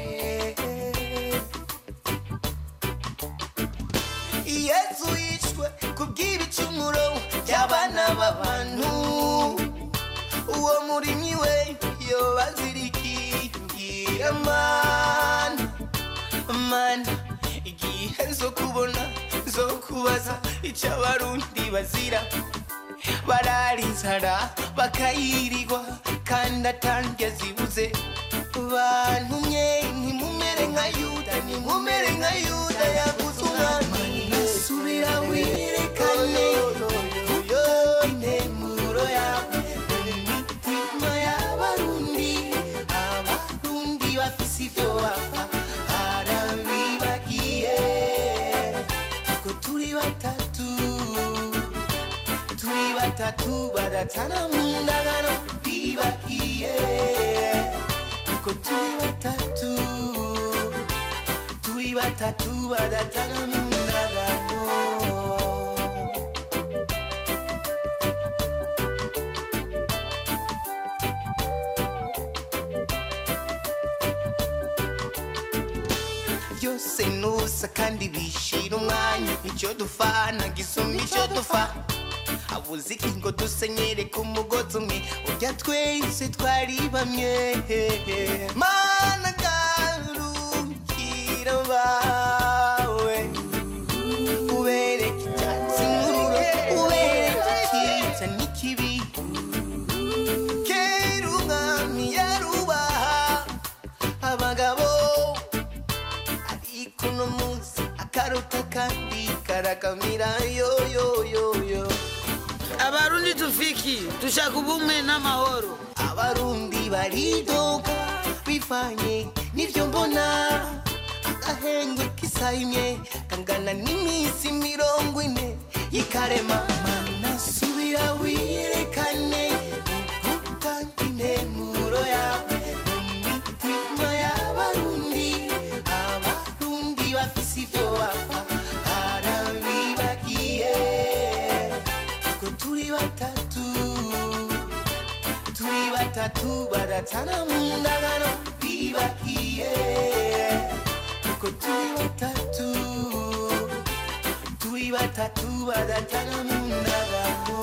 yesu yishwe kubw'ibicumuro by'abana b'abantu uwo murimyi we yobazirikiye mana mana igihe zo kubona zo kubaza icyo abarundi bazira barara inzara bakayirirwa kandi atange zibuze bantumye ntimumere nka yuda ntimumere nka yuda yaguze umwami subira wirekane intemuro yawe mu mitima y'abarundi abarundi bafise ibyo bapfa harabibagiye ko turi batatu turi batatu badatana mu ndagano bibagiye ko turi batatu turi batatu badatana mu ndagano byose nusa kandi bishira umwanya icyo dufana gisumba icyo dufa habuze iki ngo dusenyere ku mugozi umwe urya twese twari bamwe mana garukira bawe ubereke icyatsi n'ururo ubereke icyiza n'ikibi kera umwami yarubaha abagabo ariko uno munsi akaruta kandi karakamira yo yo yo yo abarundi tufiki dushaka ubumwe n'amahoro abarundi baridoga bivanye n'ibyo mbona agahengwe k'isaha imwe kangana n'iminsi mirongo ine y'ikarema mana subira wiyerekane ugutanga intemuro yawe mu mitima y'abarundi abarundi bafise ibyo bapfa harabibagiye ko turi batatu turi batatu batatu baratana mu ndagano bibagiye kuko turi batatu turi batatu baratana mu ndagano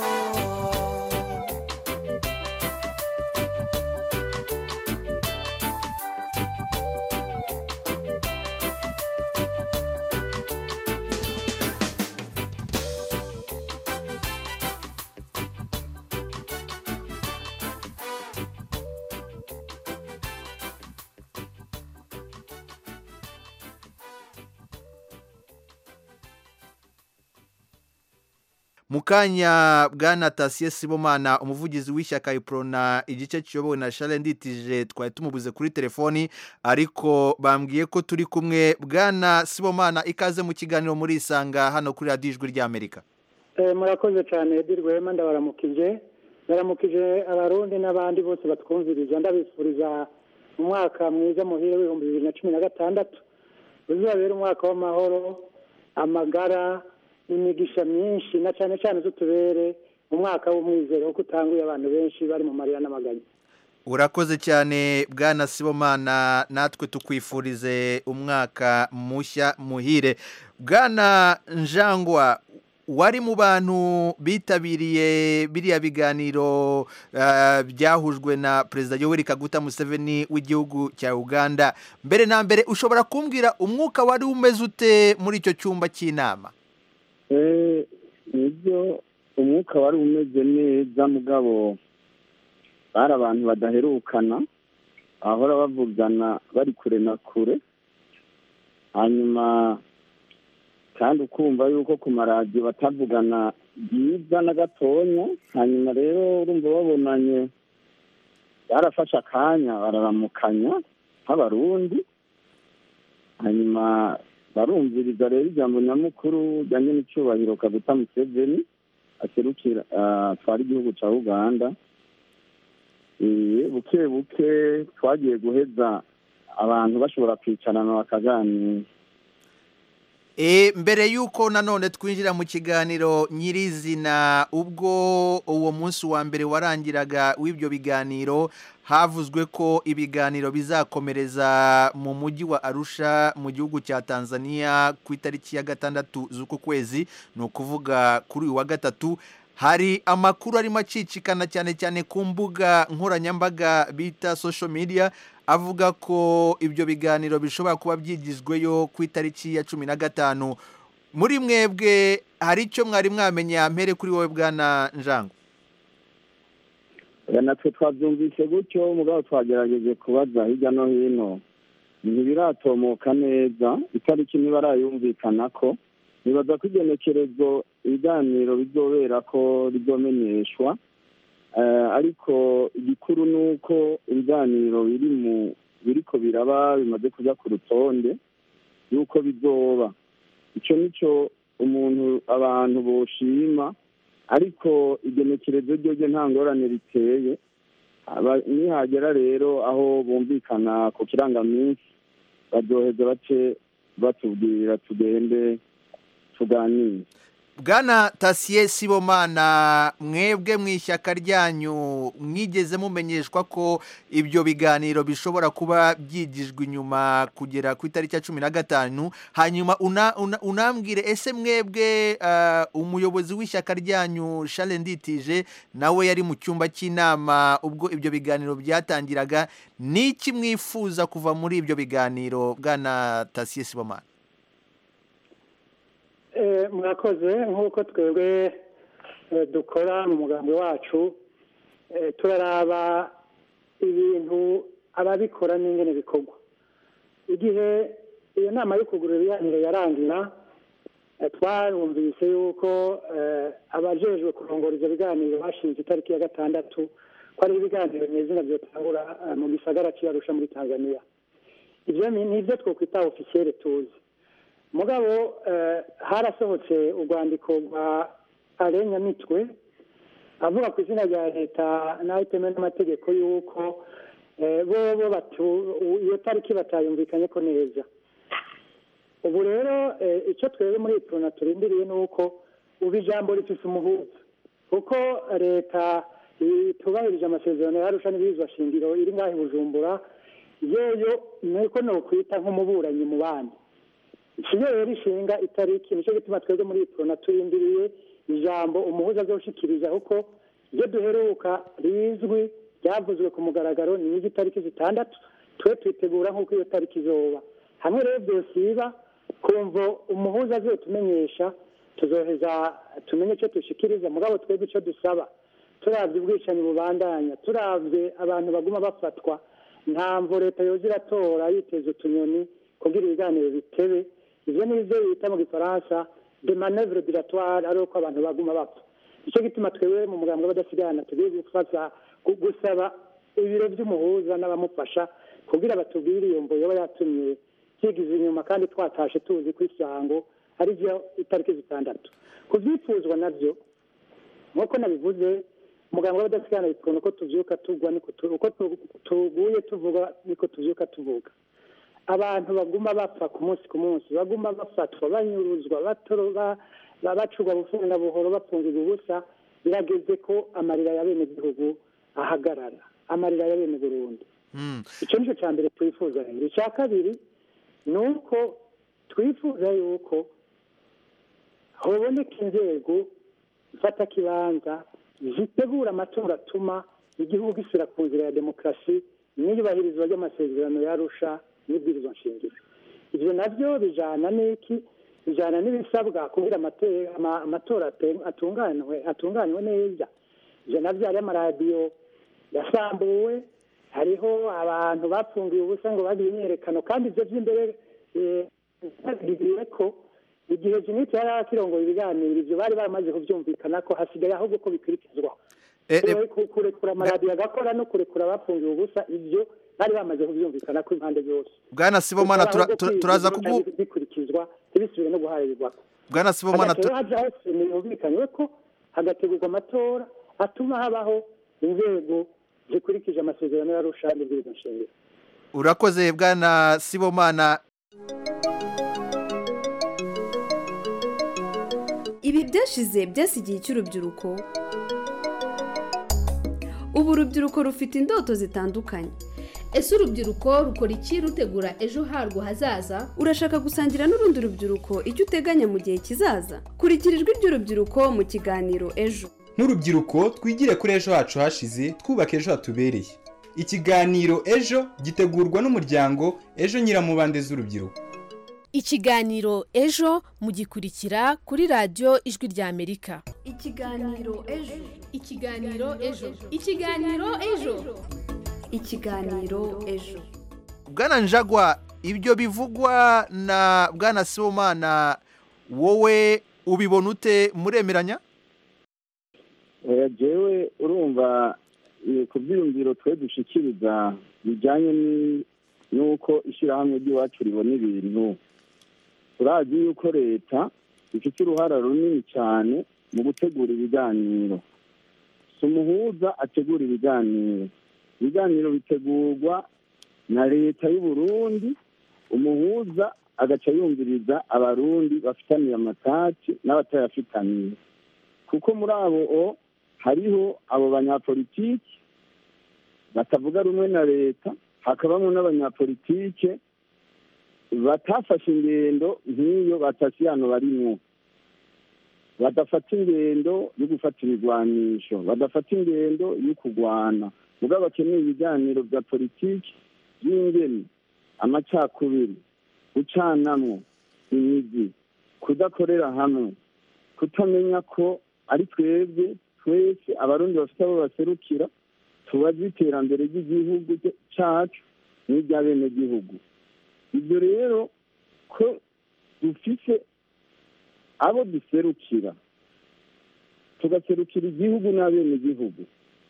mu kanya bwana tasiye sibomana umuvugizi w'ishyaka iprona igice kiyobowe na share nditije twari tumubuze kuri telefoni ariko bambwiye ko turi kumwe bwana sibomana ikaze mu kiganiro muri isanga hano kuri radiyo ijwi ry'amerika Eh, murakoze cyane Edi Rwema ndabaramukije ndaramukije abarundi n'abandi bose batwumviriza ndabifuriza umwaka mwiza muhire w'ibihumbi bibiri na cumi na gatandatu uzabera umwaka w'amahoro amagara imigisha myinshi na cyane cyane z'utubere umwaka w'umwizero kuko utanguye abantu benshi bari mu marira n'amaganya urakoze cyane bwana sibomana natwe tukwifurize umwaka mushya muhire bwana njangwa wari mu bantu bitabiriye biriya biganiro ah, byahujwe na perezida yoweri kaguta museveni w'igihugu cya uganda mbere na mbere ushobora kumbwira umwuka wari umeze ute muri icyo cyumba cy'inama Eh, nibyo umwuka wari umeze neza mugabo bari abantu badaherukana bahora bavugana bari kure na kure hanyuma kandi ukumva yuko ku maradiyo batavugana byiza na gatonya hanyuma rero urumva babonanye barafashe akanya bararamukanya nk'abarundi hanyuma barumviriza rero ijambo nyamukuru rijyanye n'icyubahiro kaguta museveni aserukira ah, atwara igihugu cya uganda Eh, buke buke twagiye guheza abantu bashobora kwicarana bakaganira E, mbere y'uko nanone twinjira mu kiganiro nyirizina ubwo uwo munsi wa mbere warangiraga w'ibyo biganiro havuzwe ko ibiganiro bizakomereza mu mujyi wa arusha mu gihugu cya tanzania ku itariki ya gatandatu z'uku kwezi ni ukuvuga kuri uyu wa gatatu hari amakuru arimo acicikana cyane cyane ku mbuga nkoranyambaga bita social media avuga ko ibyo biganiro bishobora kuba byigizweyo ku itariki ya cumi na gatanu muri mwebwe hari icyo mwari mwamenya mpere kuri wowe bwana njango Oya, natwe twabyumvise gutyo mugabo twagerageje kubaza hirya no hino ntibiratomoka neza itariki ntibarayumvikana ko nibaza ko igenekerezo ibiganiro bizobera ko rizomenyeshwa Eh, ariko igikuru ni uko ibiganiro biri mu biriko biraba bimaze kuja ku rutonde y'uko bizoba icyo nicyo umuntu abantu boshima ariko igenekerezo ryo ryo nta ngorane riteye Aba- nihagera rero aho bumvikana ku kirangaminsi bazoheza bace batubwira tugende tuganire bwana tasiye sibomana mwebwe mu ishyaka ryanyu mwigeze mumenyeshwa ko ibyo biganiro bishobora kuba byigijwe inyuma kugera ku itariki ya cumi na gatanu hanyuma una- una- unambwire ese mwebwe ah, umuyobozi w'ishyaka ryanyu shale nditije nawe yari mu cyumba cy'inama ubwo ibyo biganiro byatangiraga n'iki mwifuza kuva muri ibyo biganiro bwana tasiye sibomana Eh, murakoze nk'uko twebwe eh, dukora mu mugambi wacu eh, turaraba ibintu ababikora n'ingene bikorwa igihe iyo nama yo kugura ibiganiro yarangira eh, twarumvise yuko eh, abajejwe kurongora ivyo biganiro bashinze itariki ya gatandatu ko ari ibiganiro nyezina vyotangura eh, mu gisagara c'Arusha muri tanzania ivyo ni nivyo twokwita ofisiyere tuzi mugabo eh, harasohotse urwandiko rwa arenya mitwe avuga ku izina rya leta nawe itemewe n'amategeko y'uko eh, bobo batu iyo tariki batayumvikanye ko neza ubu rero eh, icyo twebwe muri iyi turona turindiriye ni uko ubu ijambo rifise umuhuza kuko leta itubahirije amasezerano yarusha n'ibirizwa shingiro iri ngaho i bujumbura yoyo nuko nokwita nk'umuburanyi mu bandi ikiyo rero ishinga itariki nicyo gituma twebwe muri iprona turindiriye ijambo umuhuza azoshikiriza kuko ibyo duheruka rizwi ryavuzwe ku mugaragaro ni itariki zitandatu twe twitegura nk'uko iyo tariki izoba hamwe rero byosiba kumva umuhuza azotumenyesha tuzoheza tumenye icyo dushikiriza mugabo twebwe icyo dusaba turabye ubwicanyi bubandanya turabye abantu baguma bafatwa ntamvo leta yoza iratora yiteza utunyoni kugira ibiganiro bitebe ivyo ni ivyo bita mu gifaransa de manevre dilatoire ari uko abantu baguma bapfa nicyo gituma twebwe mu mugambwe w'abadasigana tugiye gufata gu- gusaba ibiro vy'umuhuza n'abamufasha kugira batubwire iyo mvo yoba yatumye vyigiza inyuma kandi twatashe tuzi ko isango ari vyo itariki zitandatu ku vyifuzwa navyo nk'uko nabivuze muganga w'abadasigana bitubona uko tuvyuka tugwa niko tu- uko tu- tuguye tuvuga niko tuvyuka tuvuga abantu baguma bapfa ku munsi ku munsi baguma bafatwa banyuruzwa batoro ba- ba- bacurwa bufunga buhoro bapfungirwa ubusa birageze ko amarira ya bene gihugu ahagarara amarira ya bene burundi icyo nicyo cya mbere twifuza rero icya kabiri ni uko twifuza yuko haboneka inzego zifata kibanza zitegura amatora atuma igihugu gisubira ku nzira ya demokarasi n'iyubahirizwa ry'amasezerano yarusha n'ibwirizwa nshingiro ibyo nabyo bijana n'iki bijana n'ibisabwa kugira amate- ama- amatora ate- atunganwe atunganywe neza ibyo nabyo hariho amaradiyo yasambuwe hariho abantu bapfungiye ubusa ngo bagire imyerekano kandi ibyo by'imbere eh, babigiriye ko igihe jinite yari akirongoye ibiganiro ibyo bari baramaze kubyumvikana ko hasigaye ahubwo ko bikurikizwa Ku- kurekura amaradiyo agakora no kurekura abapfungiye ubusa ibyo bari bamaze kubyumvikana ko impande zose bwana sibomana tura- Ahubwo tura- kwiga turaza bica kugu bikurikizwa ntibisubire no guharirwa bwana sibomana hagati tu- haja hose yumvikanywe ko hagategurwa amatora atuma habaho inzego zikurikije amasezerano y'arusha n'ibwirizwa nshingiro urakoze bwana sibomana ibi byashize byasigiye cy'urubyiruko ubu urubyiruko rufite indoto zitandukanye ese urubyiruko rukora iki rutegura ejo harwo hazaza urashaka gusangira n'urundi rubyiruko icyo uteganya mu gihe kizaza kurikira ijwi ry'urubyiruko mu kiganiro ejo nk'urubyiruko twigire kuri ejo hacu hashize twubaka ejo hatubereye ikiganiro ejo gitegurwa n'umuryango ejo nyiramubande z'urubyiruko ikiganiro ejo mugikurikira kuri radiyo ijwi ry'amerika ikiganiro ejo ikiganiro ejo ikiganiro ejo ikiganiro ejo bwana njagwa ibyo bivugwa na bwana sibomana wowe ubibona ute muremeranya oya jewe urumva eh, ku byiyumviro twe dushikiriza bijyanye ni- n'uko ishyirahamwe ry'iwacu ribona ibintu turazi yuko leta ifite uruhara runini cyane mu gutegura ibiganiro si umuhuza ategura ibiganiro ibiganiro bitegurwa na leta y'u Burundi umuhuza agaca yumviriza abarundi bafitaniye amataki n'abatayafitaniye kuko muri abo o hariho abo banyapolitiki batavuga rumwe na leta hakabamo n'abanyapolitike batafashe ingendo nk'iyo batasiyano barimwo badafata ingendo yo gufata ibigwanisho badafata ingendo yo kurwana mugabo bakeneye ibiganiro bya politiki by'ingeni amacakubiri gucanamwo imizi kudakorera hamwe kutamenya ko ari twebwe twese abarundi bafite abo baserukira tubaze iterambere ry'igihugu cyacu n'iry'abenegihugu ibyo rero ko dufise abo duserukira tugaserukira igihugu n'abenegihugu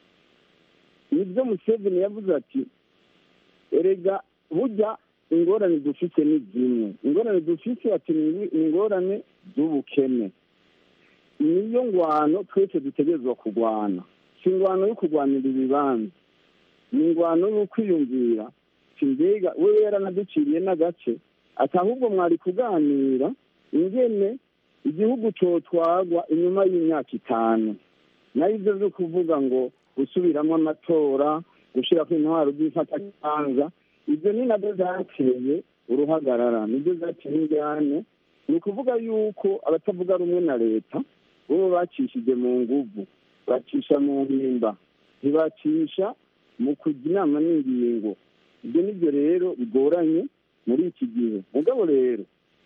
nibyo museveni yavuze ati erega burya ingorane dufite ni zimwe ingorane dufite ati ni ingorane z'ubukene niyo ngwano twese dutegerezwa kurwana si ingwano yo kurwanira ibibanza ni ingwano yo kwiyumvira si mbega wewe yaranaduciriye n'agace ati ahubwo mwari kuganira ingene igihugu cyotwagwa inyuma y'imyaka itanu nayo ibyo byo kuvuga ngo gusubiramo amatora gushyiraho intwaro z'ifatakibanza ibyo ni nabyo zateye uruhagarara nibyo zateye injyane ni ukuvuga yuko abatavuga rumwe na leta bo bacishije mu nguvu bacisha mu mpimba ntibacisha mu kujya inama n'ingingo ibyo nibyo rero bigoranye muri iki gihe mugabo rero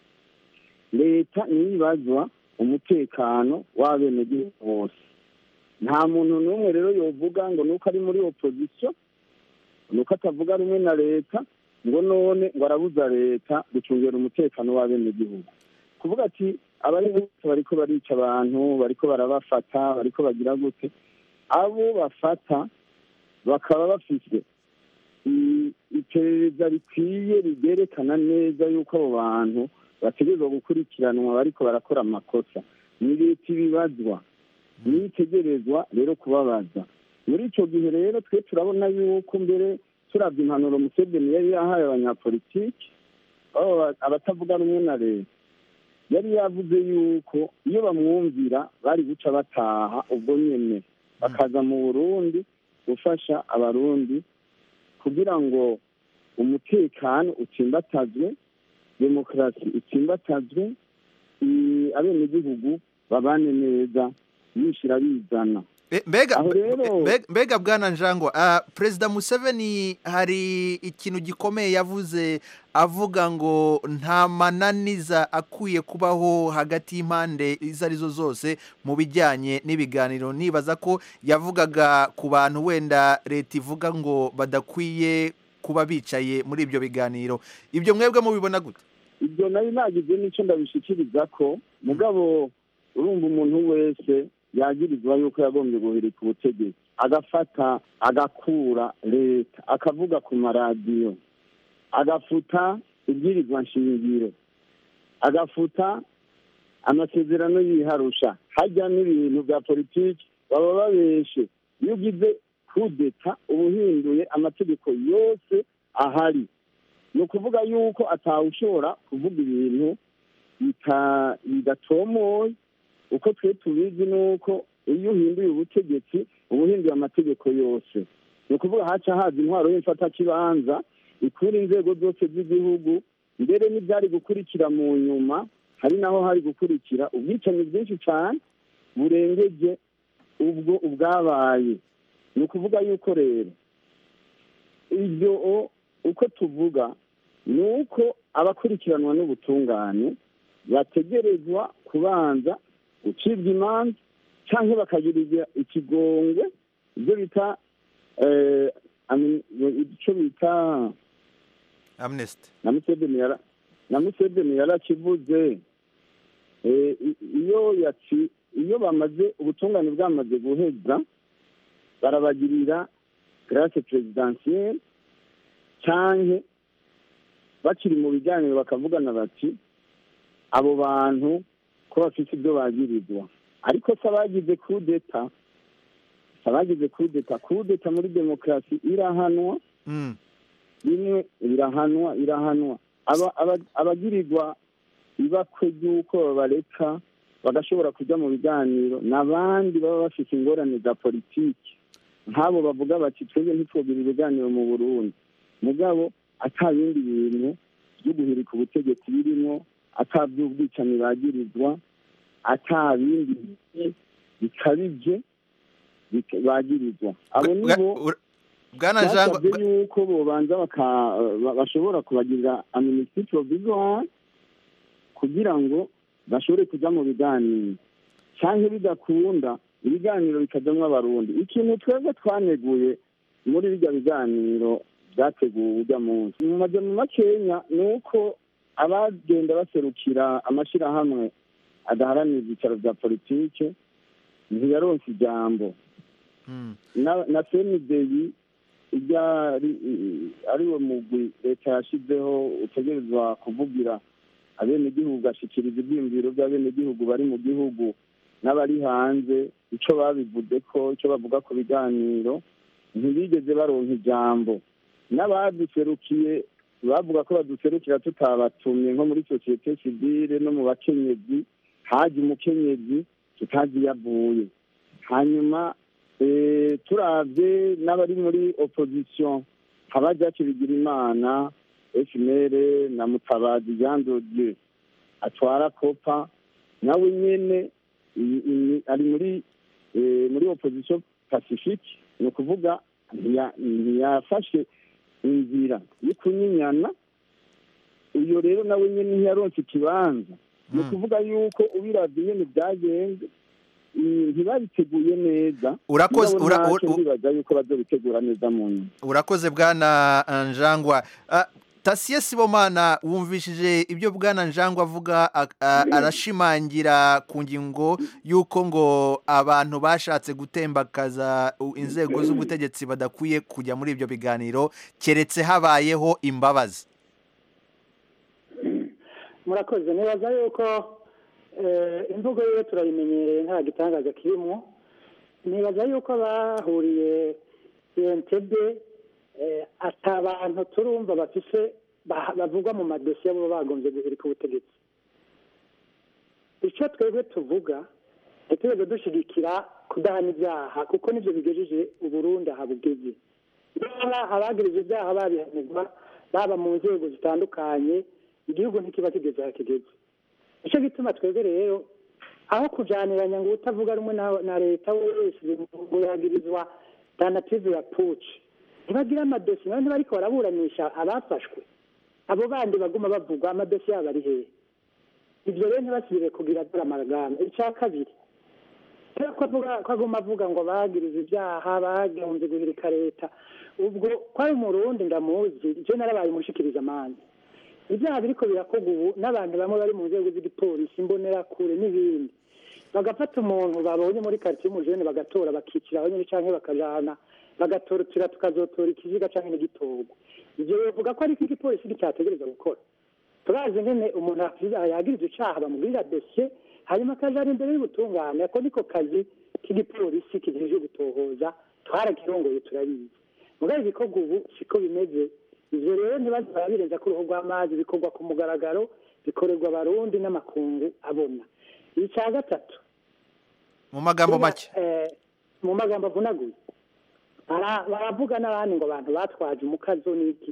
leta niyo ibazwa umutekano w'abenegihugu bose nta muntu n'umwe rero yovuga ngo nuko ari muri opozisiyo nuko atavuga rumwe na leta ngo none ngo arabuza leta gucungira umutekano w'abenegihugu kuvuga ati abari bose bariko barica abantu bariko barabafata bariko bagira gute abo bafata bakaba bafite i- iperereza rikwiye rigerekana neza yuko abo bantu bategerezwa gukurikiranwa bariko barakora amakosa ni leta ibibazwa niyo itegerezwa rero kubabaza muri icyo gihe rero twe turabona yuko mbere turabya impanuro museveni yari yahaye abanyapolitiki baba abatavuga rumwe na leta yari yavuze yuko iyo bamwumvira bari guca bataha ubwo nyene bakaza mu burundi gufasha abarundi kugira ngo umutekano utsimbatazwe demokarasi itsimbatazwe i- abenegihugu babane neza bishyira bizana E, mbega Aho rero- mbega- mbega bwana njangwa ah, perezida museveni hari ikintu gikomeye yavuze avuga ngo nta mananiza akwiye kubaho hagati y'impande izo arizo zose mu bijyanye n'ibiganiro nibaza ko yavugaga ku bantu wenda leta ivuga ngo badakwiye kuba bicaye muri ibyo biganiro ibyo mwebwe mubibona gute ibyo nari nagize n'icyo ndabishikiriza ko mugabo urumva umuntu wese yagirizwa yuko yagombye guhirika ubutegetsi agafata agakura leta akavuga ku maradiyo agafuta ibwirizwa nshingiro agafuta amasezerano yiharusha hajya n'ibintu bya politiki baba babeshe iyo ugize kudeta uba uhinduye amategeko yose ahari ni ukuvuga yuko atawushobora kuvuga ibintu bita- bidatomoye uko twe tubizi ni uko iyo uhinduye ubutegetsi uba uhinduye amategeko yose ni ukuvuga haca haza intwaro y'imfatakibanza ikura inzego zose z'igihugu mbere n'ibyari gukurikira mu nyuma hari naho hari gukurikira ubwicanyi bwinshi cyane burengeje ubwo ubwabaye ni ukuvuga yuko rero ibyo o- uko tuvuga ni uko abakurikiranwa n'ubutungane bategerezwa kubanza gucibwa imanza cyangwa bakagirirwa ikigongwe ibyo bita eh, ami- icyo bita amnesty na museveni yara na museveni yarakivuze Eh, i- iyo yaci iyo bamaze ubutungane bwamaze guheza barabagirira grace presidentielle canke bakiri mu biganiro bakavugana bati abo bantu ko bafite ibyo bagirizwa ariko se abagize kudeta abagize kudeta kudeta muri demokarasi irahanwa rimwe irahanwa irahanwa Aba- aba- abagirirwa ibakwe ry'uko babareka bagashobora kujya mu biganiro n'abandi baba bafite ingorane za politiki nk'abo bavuga bati twebwe ntitwogira ibiganiro mu burundi mugabo ata bindi bintu byo guhirika ubutegetsi birimo ata by'ubwicanyi bagirizwa ata bindi bikabije bika- bagirizwa abo nibo bwana Jean- basabye yuko bobanza baka- ba- bashobora kubagirira amnesty provisoire kugira ngo bashobore kujya mu biganiro cyangwa bidakunda ibiganiro bikajyamo abarundi ikintu twebwe twaneguye muri bijya biganiro byateguwe ujya munsi mu majyamo makenya ni uko abagenda baserukira amashyirahamwe adaharanira ibyicaro bya politike ntiyaronse ijambo na na senideyi ijya ari- ariwo mugwi leta yashyizeho utegerezwa kuvugira abenegihugu ugashyikiriza ibyiyumviro by'abenegihugu bari mu gihugu n'abari hanze icyo babivuze ko icyo bavuga ku biganiro ntibigeze baronka ijambo n'abaduserukiye bavuga ko baduserukira tutabatumye nko muri sosiyete sivile no mu bakenyezi haje umukenyezi tutazi iyo avuye hanyuma Eh, turavye n'abari muri opposition habajacu bigira imana efimere na mutabazi jean de dieu atwara kopa nawe nyene i- i- ari muri eh, muri opposition pacifique ni ukuvuga ntiya- ntiyafashe inzira yo kunyinyana uyo rero nawe nyene ntiyaronse ikibanza ni ukuvuga yuko ubiravye nyene byagenze mm, ntibabiteguye neza Urakoze- Mugabo ura- ntacyo ura- ndibaza yuko bazobitegura neza mu nyuma urakoze bwana uh, njangwa Ah, tasiye sibomana wumvishije ibyo bwana njangwa avuga a- a- arashimangira ku ngingo y'uko ngo abantu bashatse gutembakaza u- inzego z'ubutegetsi badakwiye kujya muri ibyo biganiro keretse habayeho imbabazi murakoze nibaza yuko eh, imvugo yiwe turayimenyereye nta gitangaza kirimo nibaza yuko bahuriye entebe ata bantu turumva bafise ba- bavugwa mu madosiye bo bagombye guhirika ubutegetsi icyo twebwe tuvuga ntitwebwe dushigikira kudahana ibyaha kuko nibyo bigejeje uburundi aha bugeze niba abagirije ibyaha babihanirwa baba mu nzego zitandukanye igihugu ntikiba kigeze aho kigeze nicyo gituma twebwe rero aho kujaniranya ngo utavuga rumwe na, na leta wese ngo yagirizwa tanative ya puci ntibagira amadosiye nabo ntibariko baraburanisha abafashwe abo bandi baguma bavugwa amadosiye yabo ari hehe ibyo rero ntibasubire kugira dore amaragama icya kabiri rero ko avuga ko aguma avuga ngo bagiriza ibyaha bagombye guhirika leta ubwo ko ari umurundi ndamuzi ibyo narabaye umushikiriza amanza ibyaha biriko birakorwa ubu n'abantu bamwe bari mu nzego z'igipolisi imbonerakure n'ibindi bagafata umuntu babonye muri karitsiye y'umujene bagatora bakicira aho nyine canke bakajana bagatorotira tukazotora ikiziga canke n'igitorwa ivyo bivuga ko ariko igipolisi cyategereza gukora turazi ngene umuntu afiza- yagirizwa icaha bamugirira dosiye hanyuma akajana imbere y'ubutungane ako niko kazi k'igipolisi kijejwe gutohoza twarakirongoye turabizi mugabo ibikorwa ubu siko bimeze ivyo rero ntibaze barabirenza ku ruhu rw'amazi bikorwa ku mugaragaro bikorerwa abarundi n'amakungu abona icya gatatu mu magambo make eh, mu magambo avunaguye Bara- baravuga n'abandi ngo abantu batwaje umukazo n'iki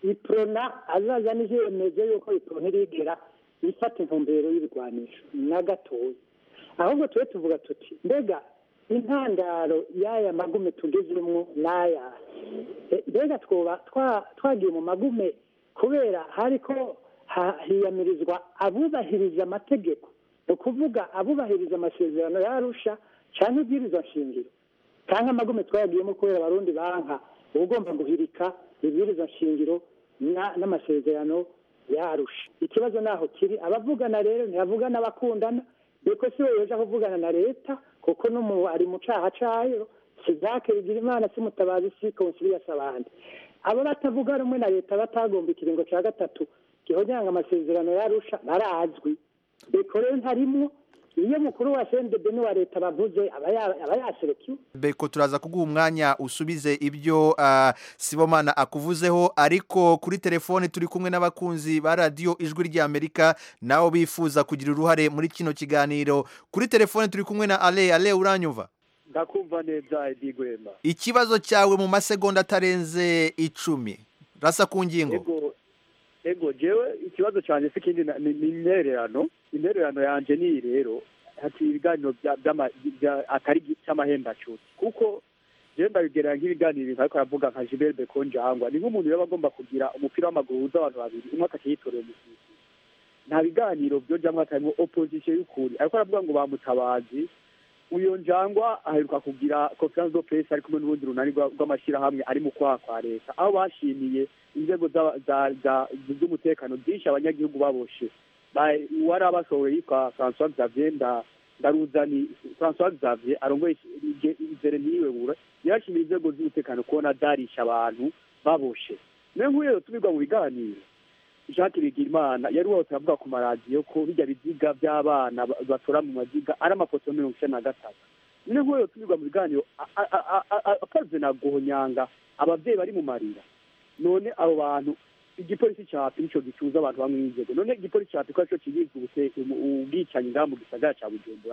iprona azaza n'ivyemezo yuko iprona irigera ifata intumbero y'ibigwanisho na gatoya ahubwo tube tuvuga tuti mbega intandaro y'aya magume tugezemwo n'aya Eh, mbega twoba twa- twagiye mu magume kubera hariko ha- hiyamirizwa abubahiriza amategeko ni ukuvuga abubahiriza amasezerano yarusha cyangwa ibwirizwa nshingiro cyangwa amagume twayagiyemo kubera abarundi banka uba ugomba guhirika ibwirizwa nshingiro na- n'amasezerano yarusha ikibazo naho kiri abavugana rero ntibavugana abakundana biko si we yoja kuvugana na leta kuko n'umu ari mu caha cayo si jake bigira imana si mutabazi si konsiliasi abandi abo batavuga rumwe na leta batagomba ikiringo ca gatatu gihonyanga amasezerano yarusha barazwi biko rero ntarimwo iyo mukuru wa sendebe n'uwa leta bavuze aba ya- aba yaserukiwe beko turaza kuguha umwanya usubize ibyo ah, sibomana akuvuzeho ariko kuri telefone turi kumwe n'abakunzi ba radiyo ijwi ry'amerika nabo bifuza kugira uruhare muri kino kiganiro kuri telefone turi kumwe na ale ale uranyumva ndakumva neza edi gwema ikibazo cyawe mu masegonda atarenze icumi rasa ku ngingo ego ego jewe ikibazo cyanjye si ikindi na- ni ni intererano intererano yanje ni iyi rero hati ibiganiro bya- by'ama- bya- atari cy'amahembacuti kuko jewe ndabigerera nk'ibiganiro ibintu ariko aravuga nka Gilbert Bekonjangwa ni nk'umuntu yaba agomba kugira umupira w'amaguru uhuza abantu babiri umwe akakiyitorera umusifuzi nta biganiro byojamwo hatarimo opposition y'ukuri ariko aravuga ngo bamutabazi uyo njangwa aheruka kugira conference de presse ari kumwe n'urundi runani rwa- rw'amashyirahamwe ari mu kwaha kwa leta aho bashimiye inzego za- za- za- z'umutekano byinshi abanyagihugu baboshe Ba- uwari abasohoye yitwa francois xavier nda ndaruzani francois xavier arongoye izere niwe bura yashimiye inzego z'umutekano kubona zarisha abantu baboshe niyo nk'uyu rero tubirwa mu biganiro jacques bigirimana yari wose avuga ku maradiyo ko bijya biziga by'abana ba- batora mu maziga ari amafoto mirongo icyenda na gatatu niyo nk'uyu tubirwa mu biganiro a- a- a- a- a- akaze na guhonyanga ababyeyi bari mu marira none abo bantu igipolisi cyapi nico gicuza abantu bamwe n'inzego none igipolisi cyapi ko arico kigizwe ubuse- umu- ubwicanyi ngaha mu gisagara ca bujumbura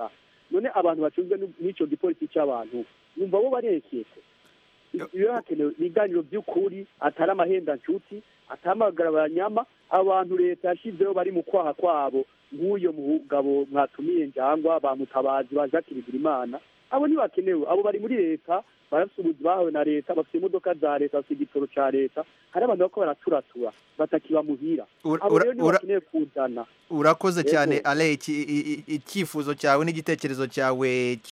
none abantu bacunzwe n'u- n'ico gipolisi c'abantu yumva bo barekete iyo hakenewe ibiganiro by'ukuri atari amahenda nshuti atamagara abanyama abantu leta yashyizeho bari mu kwaha kwabo nk'uyo mugabo mwatumiye njangwa bamutabazi ba jacques bigirimana abo ntibakenewe abo bari muri leta barafite ubuzi bahawe na leta bafite imodoka za leta bafite igitoro ca leta hari abantu bako baraturatura batakiba muhira Ura- abo ura- rero ura- ntibakeneye kuzana urakoze Yego. cyane ale iki- i- i- icyifuzo cyawe n'igitekerezo cyawe